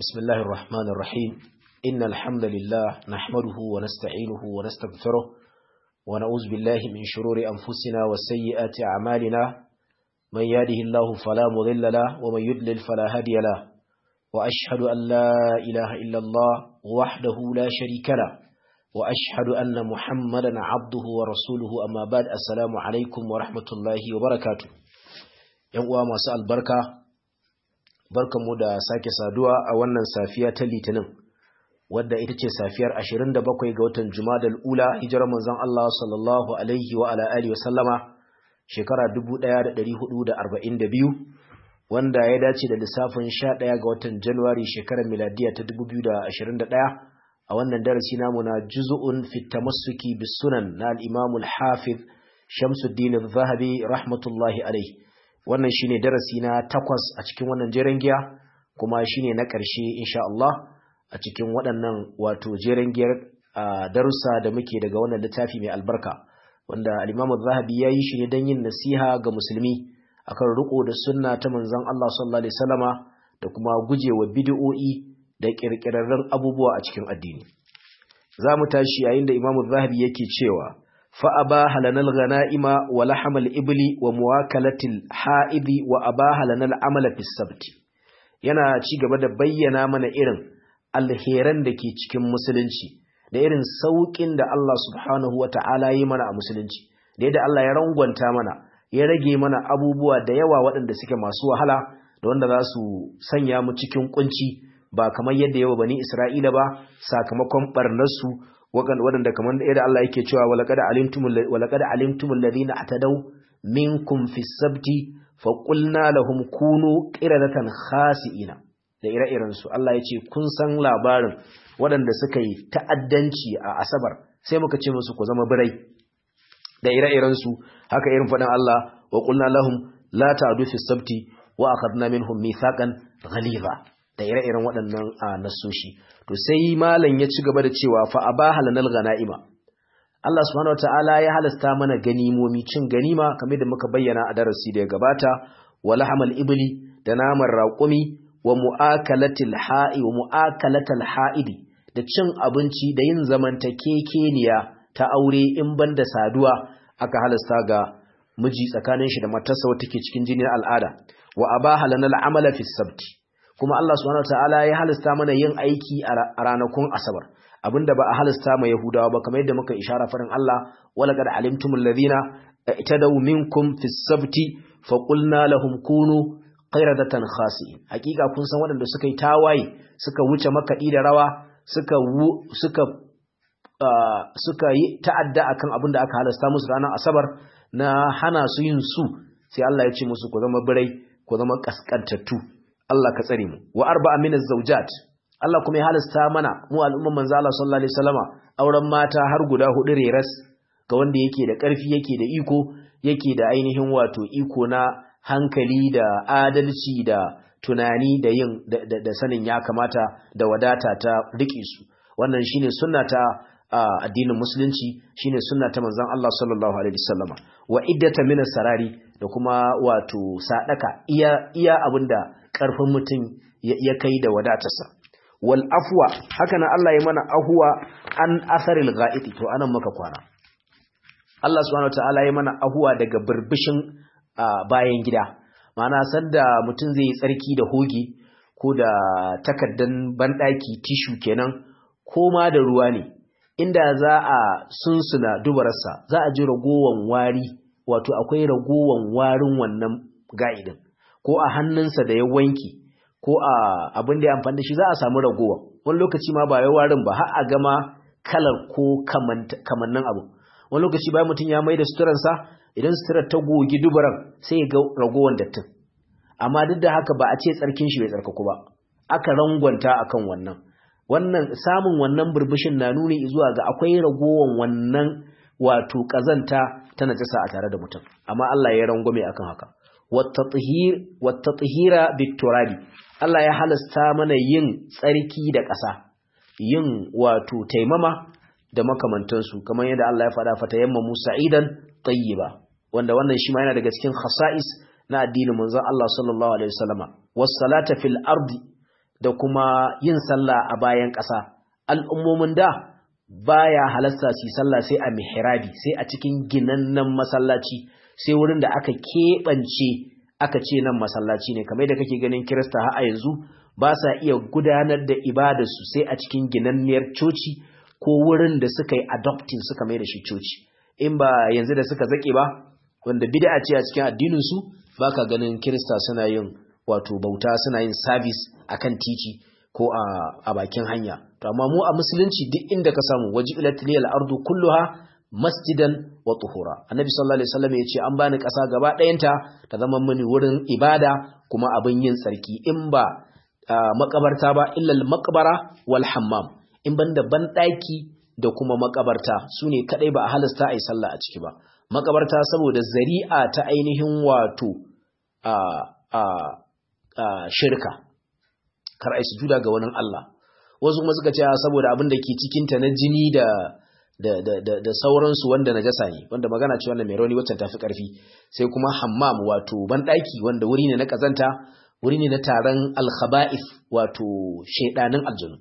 بسم الله الرحمن الرحيم إن الحمد لله نحمده ونستعينه ونستغفره ونعوذ بالله من شرور أنفسنا وسيئات أعمالنا من يهده الله فلا مضل له ومن يضلل فلا هادي له وأشهد أن لا إله إلا الله وحده لا شريك له وأشهد أن محمدا عبده ورسوله أما بعد السلام عليكم ورحمة الله وبركاته ‘Yan uwa masu albarka, barkanmu da sake saduwa a wannan safiya ta Litinin, wadda ita ce safiyar 27 ga watan Jumadal Ula, hijirar manzon Allah sallallahu Alaihi wa ala'ali wa sallama, shekara 1442, wanda ya dace da lissafin 11 ga watan Januwari shekarar miladiya ta 2021 a wannan darasi namu na juzu'un fitamassuki bisunan na al'imamul hafiz Shamsuddin al-Zahabi rahmatullahi alaihi. wannan shine darasi na takwas a cikin wannan jeren giya kuma shine na ƙarshe insha Allah a cikin waɗannan wato jeren giyar darussa da muke daga wannan littafi mai albarka wanda al-Imam zahabi ya yi shi ne don yin nasiha ga musulmi akan riko da sunna ta manzon Allah sallallahu alaihi wasallama da kuma gujewa bid'o'i da kirkirarren abubuwa a cikin addini za mu tashi yayin da Imam zahabi yake cewa فأباح لنا الغنائم ولحم الإبل ومواكلة الحائض وأباح لنا العمل في السبت yana ci gaba da bayyana mana irin alheran da ke cikin musulunci da irin sauƙin da Allah subhanahu wa ta'ala yi mana a musulunci da yadda Allah ya rangwanta mana ya rage mana abubuwa da yawa waɗanda suke masu wahala da wanda za su sanya mu cikin kunci ba kamar yadda yawa bani Isra'ila ba sakamakon barnarsu waɗanda kamar da yadda Allah yake cewa walaqad alimtumul walaqad alimtumul ladina atadaw minkum fi sabti fa qulna lahum kunu qiradatan khasiina da ire-iren su Allah yace kun san labarin waɗanda suka yi ta'addanci a asabar sai muka ce musu ku zama birai da ire-iren su haka irin faɗin Allah wa qulna lahum la ta'du fi sabti wa akhadna minhum mithaqan ghaliza da ire-iren waɗannan nasoshi to sai malam ya ci gaba da cewa fa abaha lanal ganaima Allah subhanahu wataala ya halasta mana ganimomi cin ganima kamar da muka bayyana a darasi da ya gabata wa lahamal ibli da naman raƙumi wa mu'akalatil ha'i wa mu'akalatal ha'idi da cin abinci da yin zamantakekeniya ta aure in banda saduwa aka halasta ga miji tsakanin shi da matarsa wata ke cikin jinin al'ada wa abaha lanal amala fi sabti kuma Allah subhanahu wataala ya halasta mana yin aiki a ranakun asabar abinda ba a halasta ma yahudawa ba kamar yadda muka ishara farin Allah wala qad alimtumul ladina itadaw minkum fis sabti fa qulna lahum kunu qiradatan khasi'in hakika kun san waɗanda suka yi tawaye suka wuce makaɗi da rawa suka suka suka yi ta'adda akan abinda aka halasta musu ranar asabar na hana su yin su sai Allah ya ce musu ku zama birai ku zama kaskantattu Allah ka tsare mu wa arba'a min az-zawjat Allah kuma ya halasta mana mu al'umman manzo Allah sallallahu alaihi wasallama auren mata har guda hudu reras ga wanda yake da ƙarfi yake da iko yake da ainihin wato iko na hankali da adalci da tunani da yin da sanin ya kamata da wadata ta rike su wannan shine sunna ta addinin musulunci shine sunna ta manzon Allah sallallahu alaihi wasallama wa iddata min sarari da kuma wato sadaka iya iya abinda karfin mutum ya kai da wadatarsa wal afwa haka nan Allah ya mana ahwa an asaril ghaiti to anan muka kwana Allah subhanahu wataala ya mana ahwa daga burbushin bayan gida ma'ana sanda mutum zai yi tsarki da hoge ko da takaddan bandaki tishu kenan ko ma da ruwa ne inda za a sunsuna dubararsa za a ji ragowan wari wato akwai ragowan warin wannan ga'idin ko a hannunsa da ya wanki ko a abin da ya amfani da shi za a samu ragowa wani lokaci ma ba ya warin ba har a gama kalar ko kamannin abu wani lokaci bayan mutum ya mai da suturansa idan suturar ta gogi dubaran sai ya ga ragowar dattin amma duk da haka ba a ce tsarkin shi bai tsarkaku ba aka rangwanta akan wannan wannan samun wannan burbushin na nuni zuwa ga akwai ragowar wannan wato kazanta ta najasa a tare da mutum amma Allah ya rangwame akan haka wattatsihira biturabi Allah ya halasta mana yin tsarki da ƙasa yin wato taimama da makamantansu kamar yadda Allah ya faɗa fata yamma Musa idan tayyiba wanda wannan shi ma yana daga cikin khasa'is na addinin manzon Allah sallallahu alaihi wasallama was salata fil ardi da kuma yin sallah a bayan ƙasa al'ummomin da baya halasta su sallah sai a mihrabi sai a cikin ginannen masallaci sai wurin da aka keɓance aka ce nan masallaci ne kamar da kake ganin kirista har a yanzu ba sa iya gudanar da ibadarsu sai a cikin ginanniyar coci ko wurin da suka yi adopting suka mai da shi coci in ba yanzu da suka zake ba wanda bid'a ce a cikin addinin su baka ganin kirista suna yin wato bauta suna yin service akan titi ko a, a bakin hanya to amma mu a musulunci duk inda ka samu wajilat liyal ardu kulluha masjidan wa tuhura annabi sallallahu alaihi wasallam yace an bani kasa gaba ɗayanta ta zama mini wurin ibada kuma abin yin tsarki in ba makabarta ba illa al-maqbara wal hammam in banda ban daki da kuma makabarta sune kadai ba a halasta ai sallah a ciki ba makabarta saboda zari'a ta ainihin wato a a a shirka kar ai sujuda ga wani Allah wasu kuma suka ce saboda abin da ke cikin ta na jini da da da da, da sauransu wanda najasa ne wanda magana ce wannan mai rauni wacce tafi karfi sai kuma hammam wato ban daki wanda wuri ne na kazanta wuri ne na taron alkhaba'if wato shaidanin aljanu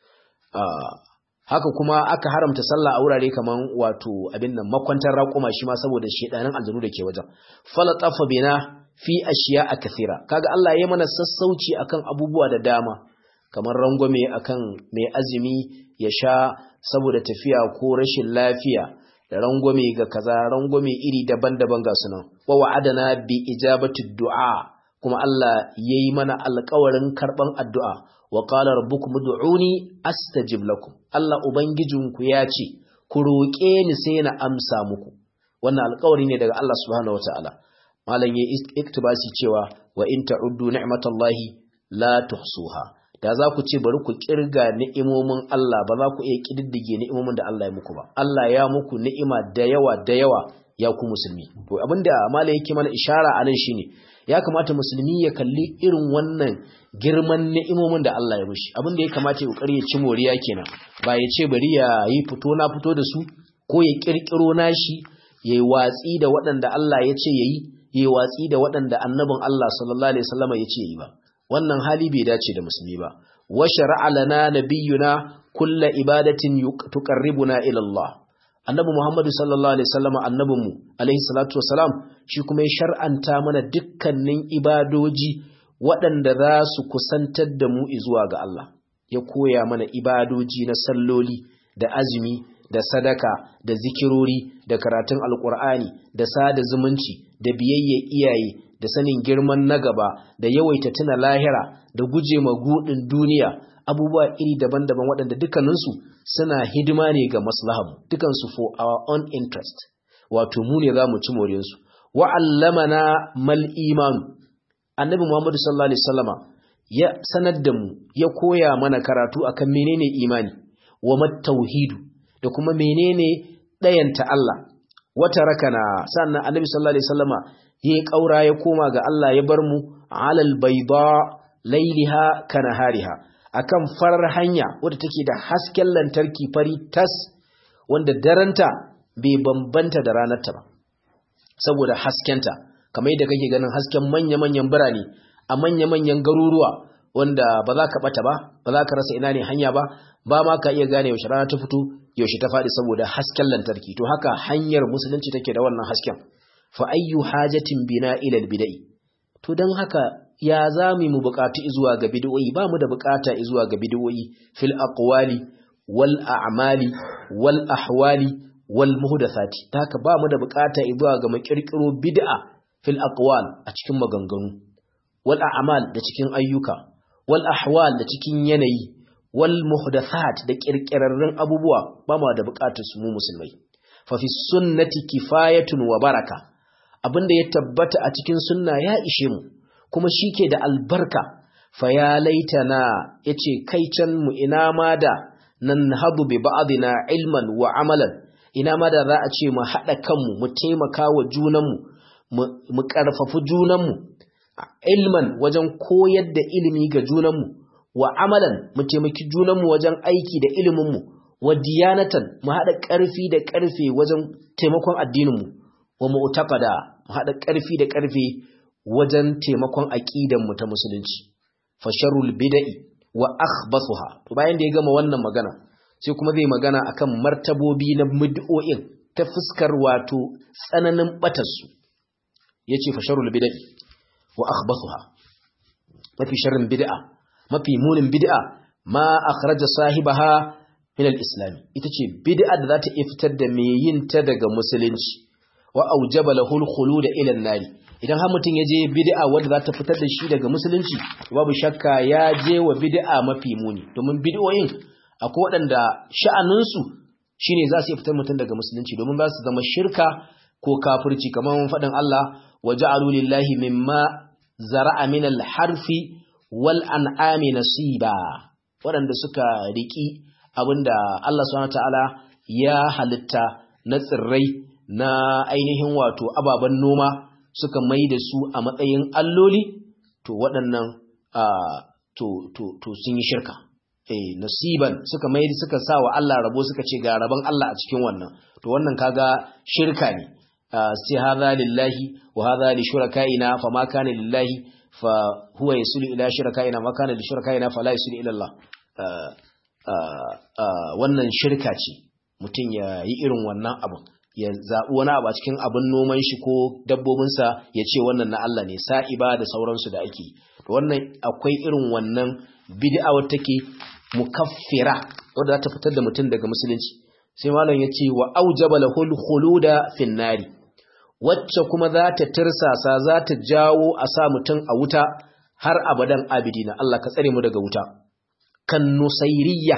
haka kuma aka haramta sallah a wurare kaman wato abin nan makwantar raƙuma shi ma saboda shaidanin aljanu da ke wajen falatafa bina fi ashiya a kathira kaga Allah ya mana sassauci akan abubuwa da dama kamar rangwame akan mai azumi ya sha saboda tafiya ko rashin lafiya da rangwame ga kaza rangwame iri daban-daban ga sunan wa wa'adana bi ijabati du'a kuma Allah ya yi mana alkawarin karɓan addu'a wa ƙala rabbukum du'uni astajib lakum Allah Ubangijinku ya ce, ku roƙe ni sai na amsa muku, wannan alkawari ne daga Allah subhanahu wa ta'ala. Malam ya iktibasi cewa wa in ta'uddu ni'matallahi la tuhsuha. Da za ku ce bari ku kirga ni'imomin Allah ba za ku iya kididdige ni'imomin da Allah ya muku ba. Allah ya muku ni'ima da yawa da yawa ya ku musulmi. To abinda malam yake mana ishara anan shine ya kamata musulmi ya kalli irin wannan girman ni'imomin da Allah ya mishi abin da ya kamata ya kokari ya ci moriya kenan ba ya ce bari ya yi fito na fito da su ko ya kirkiro nashi ya yi watsi da waɗanda Allah ya ce ya yi ya yi watsi da waɗanda annabin Allah sallallahu alaihi wasallam ya ce ya yi ba wannan hali bai dace da musulmi ba wa shar'a lana nabiyyuna kulla ibadatin tuqarribuna ila Allah annabi Muhammadu sallallahu alaihi wasallam annabinmu alaihi salatu wasalam shi kuma ya shar'anta mana dukkanin ibadoji waɗanda za su kusantar da mu zuwa ga Allah ya koya mana ibadoji na salloli da azumi da sadaka da zikirori da karatun alkur'ani da sada zumunci da biyayya iyaye da sanin girman na gaba da yawaita tuna lahira da guje magudin duniya abubuwa iri daban-daban waɗanda dukkaninsu suna hidima ne ga maslahamu dukansu for our own interest wato mu ne za mu ci moriyarsu wa'allamana mal imanu annabi muhammadu sallallahu alaihi wasallama ya sanar da mu ya koya mana karatu akan menene imani wa tauhidu da kuma menene ɗayanta Allah wata rakana sannan annabi sallallahu alaihi wasallama ya kaura ya koma ga Allah ya bar mu alal bayda lailiha kanahariha akan farar hanya wadda take da hasken lantarki fari tas wanda daranta bai bambanta da ranarta ba saboda haskenta kamar yadda kake ganin hasken manya-manyan birane a manya-manyan garuruwa wanda ba za ka bata ba ba za ka rasa ina ne hanya ba ba ma ka iya gane yaushe rana ta fito yaushe ta faɗi saboda hasken lantarki to haka hanyar musulunci take da wannan hasken fa ayyu hajatin bina ila bidai to dan haka ya zami mu buƙatu zuwa ga bid'o'i ba mu da buƙata zuwa ga bid'o'i fil aqwali wal a'mali wal ahwali wal muhdathati haka ba mu da buƙata zuwa ga makirkiro bid'a fil aqwal a cikin maganganu wal a'mal da cikin ayyuka wal ahwal da cikin yanayi wal muhdathat da kirkirarrun abubuwa ba mu da buƙatar su mu musulmai fa fi sunnati kifayatun wa baraka abinda ya tabbata a cikin sunna ya ishe mu kuma shi ke da albarka fa ya laitana ya ce kai can mu ina ma da nan hadu bi ba'adina ilman wa amalan ina ma da za a ce mu haɗa kanmu mu taimaka wa junanmu mu ƙarfafi junanmu ilman wajen koyar da ilimi ga junanmu wa amalan mu taimaki junanmu wajen aiki da iliminmu wa diyanatan mu haɗa ƙarfi da ƙarfe wajen taimakon addininmu wa mu'taqada mu haɗa ƙarfi da ƙarfe wajen taimakon aƙidanmu ta musulunci fasharul bida'i wa akhbathuha to bayan da ya gama wannan magana sai kuma zai magana akan martabobi na bid'o'in ta fuskar wato tsananin batarsu yace fa sharul bid'i wa akhbathuha mafi sharrin bid'a mafi munin bid'a ma akhraja sahibaha min al-islam ita ce bid'a da za ta iya fitar da mai yin ta daga musulunci wa aujaba lahu al-khulud ila an-nar idan har mutum ya je bid'a wanda za ta fitar da shi daga musulunci babu shakka ya je wa bid'a mafi muni domin bid'o'in akwai waɗanda sha'aninsu shine za su iya fitar mutum daga musulunci domin za su zama shirka ko kafirci kamar faɗin Allah wa ja'alu lillahi mimma zara'a min al-harfi wal an'ami nasiba waɗanda suka riki abinda Allah subhanahu ta'ala ya halitta na tsirrai na ainihin wato ababen noma suka mai da su a matsayin alloli to waɗannan to to to sun yi shirka eh nasiban suka mai suka sa wa Allah rabo suka ce ga rabon Allah a cikin wannan to wannan kaga shirka ne sai hadha lillahi wa hadha li shurakaina fama kana lillahi fa huwa yasulu ila shurakaina ma kana li shurakaina fala yasulu ila Allah wannan shirka ce mutum ya yi irin wannan abin ya zaɓi wani abu a cikin abin noman shi ko dabbobinsa ya ce wannan na Allah ne sa'iba da sauransu da ake wannan akwai irin wannan bid'a wata take mukaffira wadda za ta fitar da mutum daga musulunci sai malam ya ce wa aujaba lahul khuluda fin nari wacce kuma za ta tirsasa za ta jawo a sa mutum a wuta har abadan abidina Allah ka tsare mu daga wuta kan nusairiyya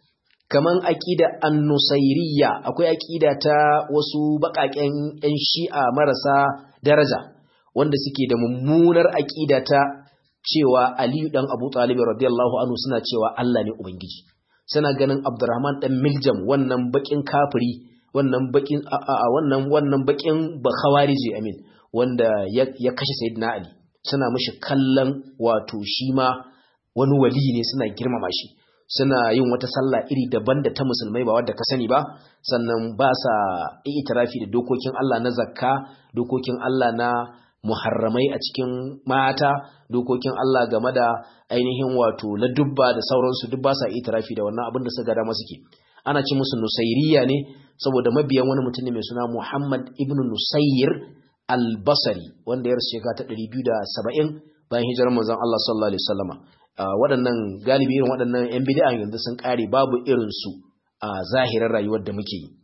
kaman aqida an-nusairiyya akwai aqida ta wasu bakaken yan shi'a marasa daraja wanda suke da mummunar aqida ta cewa Ali dan Abu Talib radiyallahu anhu suna cewa Allah ne ubangiji suna ganin Abdurrahman dan Miljam wannan bakin kafiri wannan bakin a wannan wannan bakin bakhawariji amin wanda ya, ya kashe sayyidina Ali suna mishi kallon wato shi ma wani wali ne suna girmama shi suna yin wata sallah iri daban da ta musulmai ba wadda ka sani ba sannan ba sa itirafi da dokokin Allah na zakka dokokin Allah na muharramai a cikin mata dokokin Allah game da ainihin wato na dubba da sauransu duk ba sa itirafi da wannan abin da suka dama suke ana ce musu nusairiya ne saboda mabiyan wani mutum ne mai suna Muhammad ibn Nusayr al-Basri wanda ya rasu shekara ta 270 bayan hijirar manzon Allah sallallahu alaihi wasallama waɗannan galibi irin waɗannan 'yan bid'a yanzu sun ƙare babu irinsu a zahirin rayuwar da muke yi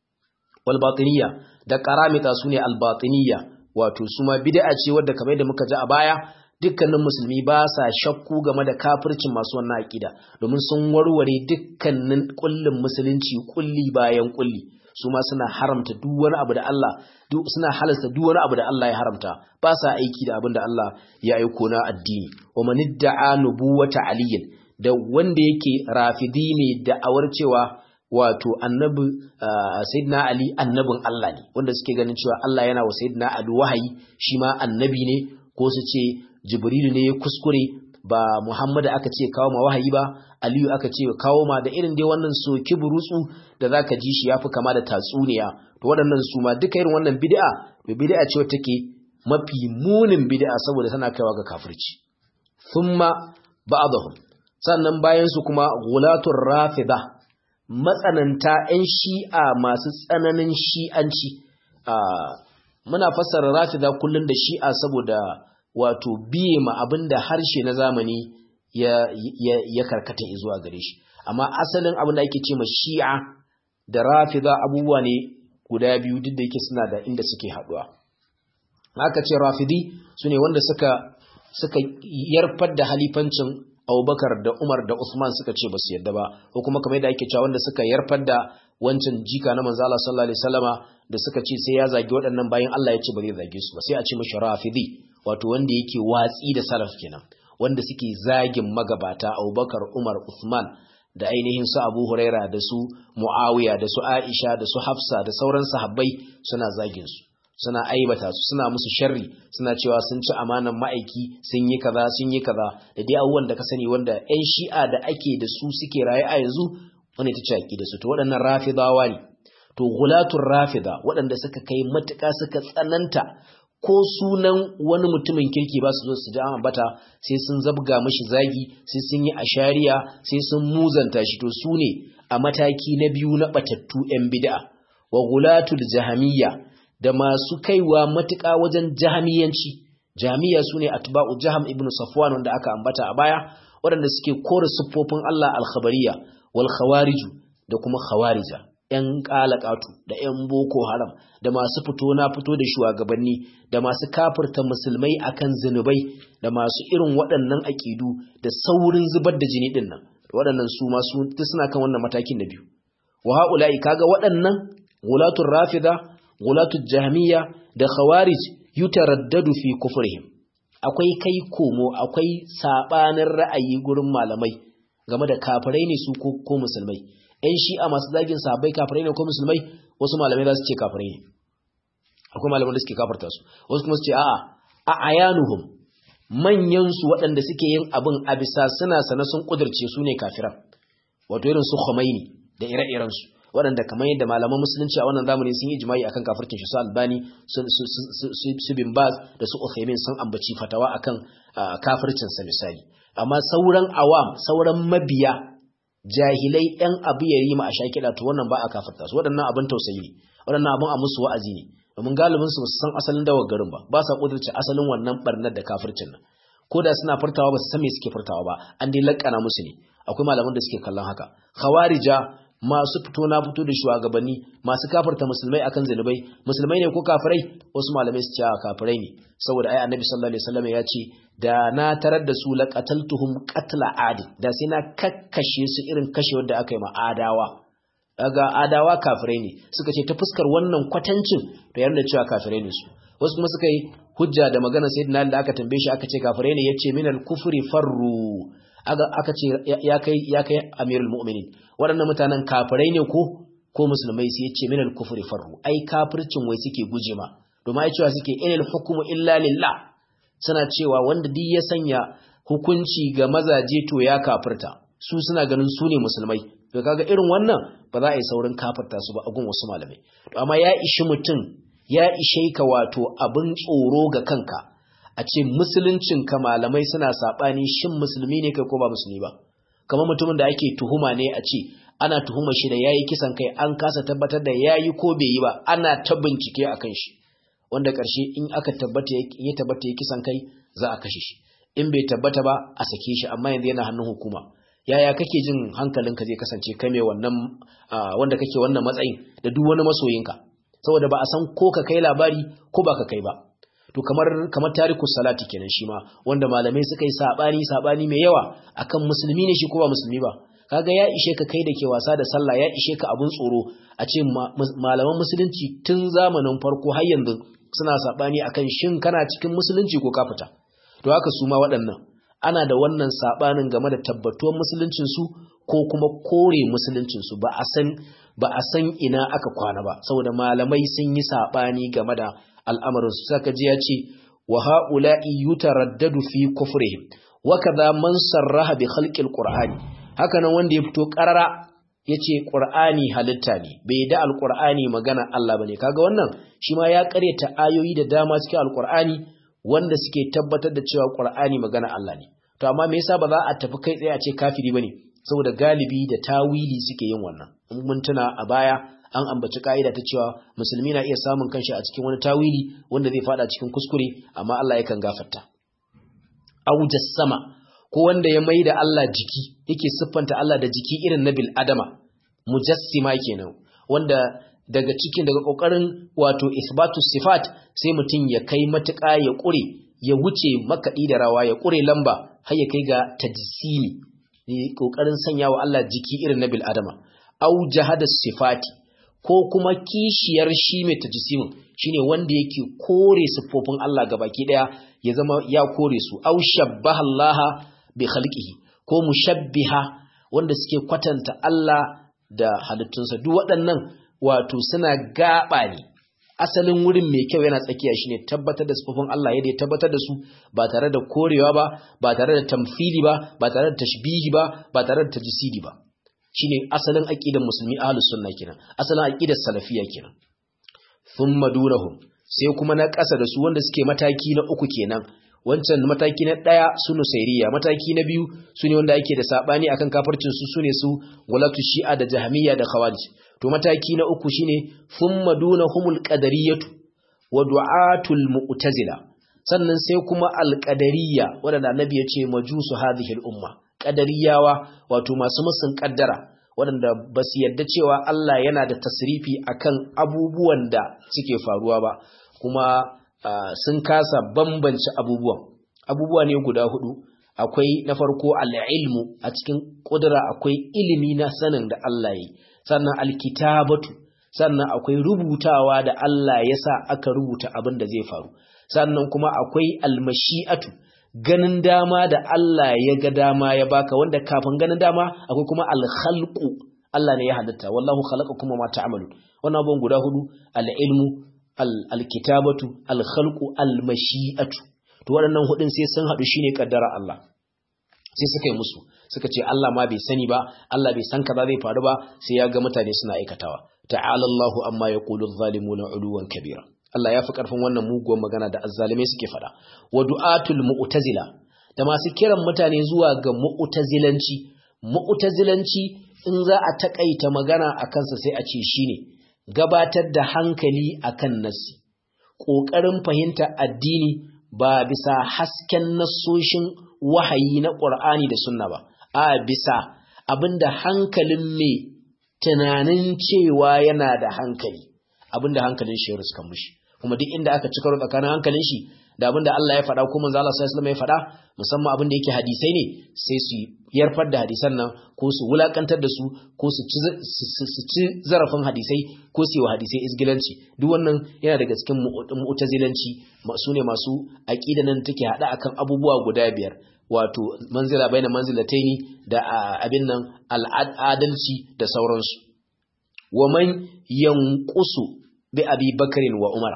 walbatiniya da karamita su ne albatiniya wato su ma bid'a ce wadda kamar da muka ji a baya dukkanin musulmi ba sa shakku game da kafircin masu wannan aƙida domin sun warware dukkanin kullin musulunci kulli bayan kulli su ma suna haramta duk wani abu da Allah suna halasta duk wani abu da Allah ya haramta ba sa aiki da abin da Allah ya aiko na addini wa man idda'a nubuwata aliyin da wanda yake rafidi ne da'awar cewa wato annabi sayyidina ali annabin Allah ne wanda suke ganin cewa Allah yana wa sayyidina ali wahayi shi ma annabi ne ko su ce jibrilu ne ya kuskure ba muhammad aka ce kawo ma wahayi ba aliyu aka ce kawo ma da irin dai wannan soki burutsu da zaka ji shi yafi kama da tatsuniya to waɗannan su ma duka irin wannan bid'a to bid'a ce wacce take mafi munin bid'a saboda tana kaiwa ga kafirci thumma ba'dahum sannan bayan su kuma ghulatur rafida matsananta 'yan shi'a masu tsananin shi'anci muna fassara rafida kullum da shi'a saboda wato biye ma abin da harshe na zamani ya, karkata zuwa gare shi amma asalin abin da ake ce ma shi'a da rafida abubuwa ne guda biyu duk da yake suna da inda suke haɗuwa haka ce rafidi su ne wanda suka suka yarfar da halifancin Abubakar da Umar da Usman suka ce ba su yadda ba ko kuma kamar yadda ake cewa wanda suka yarfar da wancan jika na manzo Allah sallallahu alaihi wasallama da suka ce sai ya zagi waɗannan bayan Allah ya ce ba zai zage su ba sai a ce mashi rafidi wato wanda yake watsi da salaf kenan wanda suke zagin magabata Abubakar Umar Usman da ainihin su Abu Huraira da su Muawiya da su Aisha da su Hafsa da sauran sahabbai suna zagin su suna aibata su suna musu sharri suna cewa sun ci amanan ma'aiki sun yi kaza sun yi kaza da dai abubuwan da ka sani wanda ƴan shi'a da ake da su suke raye a yanzu wani ta ce da su to waɗannan rafidawa ne to gulatul rafida waɗanda suka kai matuƙa suka tsananta ko sunan wani mutumin kirki ba su zo su ji an ambata sai sun zabga mashi zagi sai sun yi ashariya sai sun muzanta shi to su ne a mataki na biyu na batattu 'yan bid'a wa gulatul jahamiyya da masu kaiwa matuƙa wajen jahamiyanci jahamiya su ne atba'u jaham ibn safwan wanda aka ambata a baya waɗanda suke kore siffofin Allah al-khabariya wal khawariju da kuma khawarija ‘yan ƙalaƙatu da ‘yan boko haram da masu fito na fito da shugabanni da masu kafirta musulmai akan zunubai da masu irin waɗannan aƙidu da saurin zubar da jini ɗin nan waɗannan su masu suna kan wannan matakin da biyu wa ha'ula'i kaga waɗannan gulatul rafida gulatul jahmiya da khawarij yutaraddadu fi kufrihim akwai kai komo akwai sabanin ra'ayi gurin malamai game da kafirai ne su ko musulmai ‘yan shi'a masu zagin sahabbai kafirai ne ko musulmai wasu malamai za su ce kafirai ne akwai malamai da suke kafarta su wasu kuma su ce a'a a ayanuhum manyansu waɗanda suke yin abin a bisa suna sana sun ƙudurce su ne kafiran wato irin su khomeini da ire-irensu waɗanda kamar yadda malaman musulunci a wannan zamani sun yi jima'i akan kafircin shi su albani su bin baz da su uthaymin sun ambaci fatawa akan kafircinsa misali amma sauran awam sauran mabiya jahilai ɗan abu ya yi ma a shakiɗa to wannan ba a kafirta su waɗannan abin tausayi ne waɗannan abin a musu wa'azi ne domin galibin su san asalin dawar garin ba ba sa kudurce asalin wannan barnar da kafircin nan ko da suna furtawa ba su san me suke furtawa ba an dai lakkana musu ne akwai malaman da suke kallon haka khawarija masu fito na fito da shugabanni masu kafirta musulmai akan zanubai musulmai ne ko kafirai wasu malamai su ce kafirai ne saboda ai annabi sallallahu alaihi wasallam ya ce da na tarar da su laqataltuhum qatla adi da sai na kakkashe su irin kashe wanda aka yi ma adawa daga adawa kafirai ne suka ce ta fuskar wannan kwatancin to yana cewa kafirai ne su wasu kuma suka yi hujja da magana sayyidina da aka tambaye shi aka ce kafirai ne yace minal kufri farru aka ce ya kai ya kai amirul mu'minin waɗannan mutanen kafirai ne ko ko musulmai sai yace minal kufri farru ai kafircin wai suke guje ma domin ai cewa suke inal hukmu illa lillah suna cewa wanda duk ya sanya hukunci ga mazaje to ya kafirta su suna ganin su ne musulmai to kaga irin wannan ba za a yi saurin kafirta su ba a gun wasu malamai to amma ya ishi mutum ya ishe ka wato abin tsoro ga kanka a ce musuluncin ka malamai suna sabani shin musulmi ne kai ko ba musulmi ba kamar mutumin da ake tuhuma ne a ce ana tuhuma shi da yayi kisan kai an kasa tabbatar da yayi ko bai yi ba ana ta bincike akan shi wanda karshe in aka tabbata ya tabbata ya kisan kai za a kashe shi in bai tabbata ba a sake shi amma yanzu yana hannun hukuma yaya kake jin hankalinka zai kasance kai mai wannan wanda kake wannan matsayin da duk wani masoyinka saboda ba a san ko ka kai labari ko ba ka kai ba to kamar kamar tariku salati kenan shi ma wanda malamai suka yi sabani sabani mai yawa akan musulmi ne shi ko ba musulmi ba kaga ya ishe ka kai da ke wasa da sallah ya ishe ka abun tsoro a ce malaman musulunci tun zamanin farko har yanzu suna sabani akan shin kana cikin musulunci ko ka fita to haka su ma waɗannan ana da wannan sabanin game da tabbatuwar musuluncinsu ko kuma kore musuluncinsu ba a san ba a san ina aka kwana ba saboda malamai sun yi sabani game da al'amarin su saka ji ya ce wa haula'i yutaraddadu fi kufrihim wa kadha man sarraha bi khalqil qur'ani haka nan wanda ya fito qarara yace qur'ani halitta ne bai da alqur'ani magana Allah bane kaga wannan shi ma ya karyata ayoyi da dama cikin alqur'ani wanda suke tabbatar da cewa Qur'ani magana Allah ne to amma me yasa ba za a tafi kai tsaye a ce kafiri bane saboda galibi da tawili suke yin wannan in mun tuna a baya an ambaci ka'ida ta cewa musulmi na iya samun kanshi a cikin wani tawili wanda zai fada cikin kuskure amma Allah yakan gafarta aw jassama ko wanda ya maida Allah jiki yake siffanta Allah da jiki irin na bil adama mujassima kenan wanda daga cikin daga kokarin wato isbatu sifat sai mutum ya kai matuƙa ya ƙure ya wuce makaɗi da rawa ya ƙure lamba har ya kai ga tajsimi ne kokarin sanya wa Allah jiki irin na bil adama au jahada sifati ko kuma kishiyar shi mai tajsimin shine wanda yake kore siffofin Allah gabaki daya ya zama ya kore su au shabbaha Allah bi khalqihi ko mushabbiha wanda suke kwatanta Allah da halittunsa duk waɗannan wato suna gaba ne asalin wurin mai kyau yana tsakiya shine tabbatar da sifofin Allah yadda ya tabbatar da su ba tare da korewa ba ba tare da tamfili ba ba tare da tashbihi ba ba tare da tajsidi ba shine asalin aqidar musulmi ahlus sunna kenan asalin aqidar salafiyya kenan thumma dunahum sai kuma na ƙasa da su wanda suke mataki na uku kenan wancan mataki na ɗaya su nusairiya mataki na biyu su ne wanda ake da saɓani akan kafircin su sune su walatu shi'a da jahamiyya da khawarij to mataki na uku shine thumma dunahumul qadariyatu wa du'atul mu'tazila sannan sai kuma alqadariyya wanda annabi ya ce majusu hadhihi al-umma qadariyawa wato masu musun kaddara waɗanda ba su yadda cewa Allah yana da tasrifi akan abubuwan da suke faruwa ba kuma Uh, sun kasa bambance abubuwan abubuwa ne guda hudu akwai na farko al'ilmu a cikin ƙudura akwai ilimi na sanin da Allah yi sannan alkitabatu sannan akwai rubutawa da Allah ya sa aka rubuta abin da zai faru sannan kuma akwai almashi'atu ganin dama da Allah ya ga dama ya baka wanda kafin ganin dama akwai kuma alkhalqu Allah ne ya halitta wallahu khalaqakum ma ta'malun wannan abubuwan guda hudu al'ilmu alkitabatu alkhalqu almashi'atu to waɗannan hudun sai sun haɗu shine kaddara Allah sai suka yi musu suka ce Allah ma bai sani ba Allah bai san kaza zai faru ba sai ya ga mutane suna aikatawa ta'ala Allahu amma yaqulu adh-dhalimuna 'uluwan kabira Allah ya fi karfin wannan muguwar magana da azzalimai suke faɗa wa du'atul mu'tazila da masu kiran mutane zuwa ga mu'tazilanci mu'tazilanci in za a takaita magana akan sa sai a ce shine gabatar da hankali akan nassi ƙoƙarin fahimta addini ba bisa hasken nassoshin wahayi na ƙur'ani da sunna ba a bisa abinda hankalin mai tunanin cewa yana da hankali abinda hankalin shi ya ruskan mushi kuma duk inda aka ci karo tsakanin hankalin shi da abinda Allah ya faɗa ko manzo Allah sallallahu alaihi ya faɗa musamman abinda yake hadisai ne sai su yarfar da hadisan nan ko su wulakantar da su ko su ci zarafin hadisai ko su yi wa hadisai izgilanci duk wannan yana daga cikin mu'tazilanci su ne masu aqida nan take hada akan abubuwa guda biyar wato manzila baina manzilataini da abin nan al'adalci da sauransu wa man yanqusu bi abi bakarin wa umar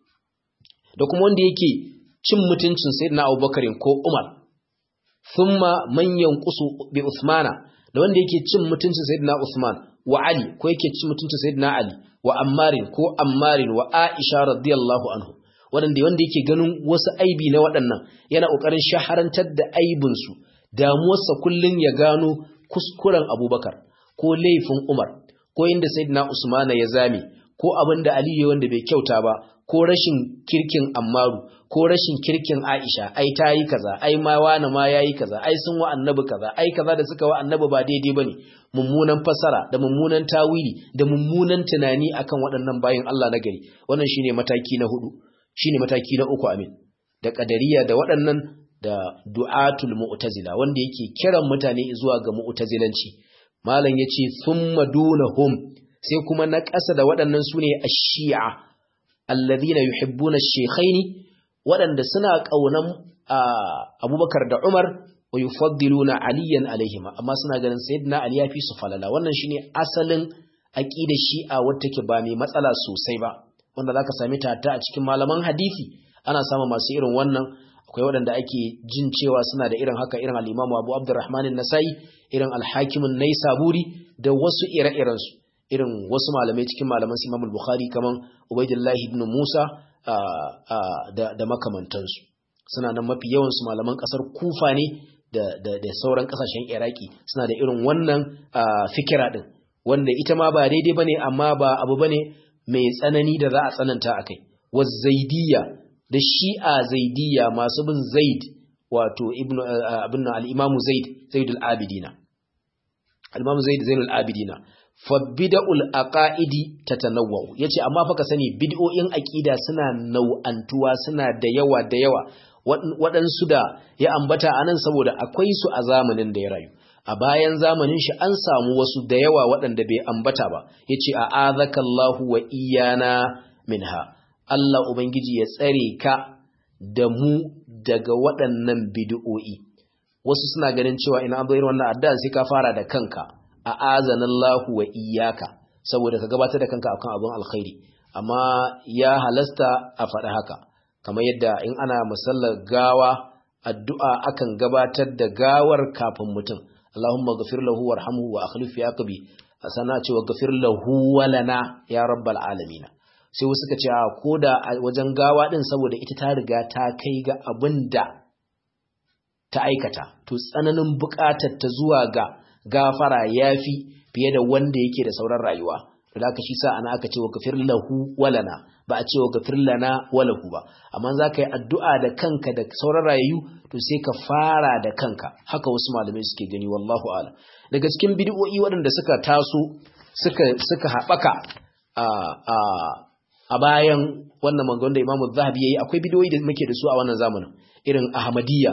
da kuma wanda yake cin mutuncin sayyidina abubakarin ko umar thumma man yanqusu bi usmana da wanda yake cin mutuncin sayyidina usman wa ali ko yake cin mutuncin sayyidina ali wa ammarin ko ammarin wa aisha radiyallahu anhu wanda wanda yake ganin wasu aibi na waɗannan yana kokarin shaharantar da aibin su damuwarsa kullun ya gano kuskuren abubakar ko laifin umar ko inda sayyidina usmana ya zame ko abin da aliyu wanda bai kyauta ba ko rashin kirkin ammaru ko rashin kirkin aisha ai ta yi kaza ai ma wani ma ya yi kaza ai sun wa annabi kaza ai kaza da suka wa annabi ba daidai ba ne mummunan fasara da mummunan tawili da mummunan tunani akan waɗannan bayan Allah na gari wannan shine mataki na hudu shine mataki na uku amin da qadariya da waɗannan da du'atul mu'tazila wanda yake kiran mutane zuwa ga mu'tazilanci malam yace thumma dunahum sai kuma na ƙasa da waɗannan sune ash-shi'a alladhina yuhibbuna ash-shaykhaini waɗanda suna ƙaunan abubakar da umar wa yufaddiluna aliyan alaihima amma suna ganin sayyidina ali yafi su falala wannan shine asalin aqidar shi'a wacce take ba mai matsala sosai ba wanda zaka sami ta a cikin malaman hadisi ana samun masu irin wannan akwai waɗanda ake jin cewa suna da irin haka irin al-Imam Abu Abdurrahman an-Nasai irin al-Hakim an-Naisaburi da wasu ire-iren su irin wasu malamai cikin malaman Imam al-Bukhari kaman Ubaydullah ibn Musa da makamantansu suna nan mafi yawansu malaman kasar kufa ne da sauran kasashen iraki suna da irin wannan fikira din wanda ita ma ba daidai bane amma ba abu bane mai tsanani da za a tsananta a kai zaidiyya da shi'a zaidiyya masu bin zaid wato ibnu abin al-imamu zaid zaidul abidina al-imamu zaid zainul abidina fa bid'ul aqaidi tatanawwu yace amma fa ka sani bid'o'in aqida suna nau'antuwa suna da yawa da yawa waɗansu da ya ambata anan saboda akwai su a zamanin da ya rayu a bayan zamanin shi an samu wasu da yawa waɗanda bai ambata ba yace a azakallahu wa iyana minha Allah ubangiji ya tsare ka da mu daga waɗannan bid'o'i wasu suna ganin cewa ina an irin wannan addu'a sai ka fara da kanka a azanallahu wa iyaka saboda ka gabatar da kanka akan abin alkhairi amma ya halasta a faɗi haka kamar yadda in ana musallar gawa addu'a akan gabatar da gawar kafin mutum Allahumma ghafir lahu warhamhu wa akhlif fi aqbi sana cewa ghafir lahu wa lana ya rabbal alamin sai wasu suka ce a koda a wajen gawa din saboda ita ta riga ta kai ga abin da ta aikata to tsananin buƙatar ta zuwa ga gafara yafi fiye da wanda yake da sauran rayuwa da aka shi sa ana aka ce wa gafir lahu walana ba a ce wa gafir lana walahu ba amma za ka yi addu'a da kanka da sauran rayu to sai ka fara da kanka haka wasu malamai suke gani wallahu ala daga cikin bid'o'i waɗanda suka taso suka suka haɓaka a a a bayan wannan mangon da Imam Zahabi yayi akwai bid'o'i da muke da su a wannan zamanin irin Ahmadiyya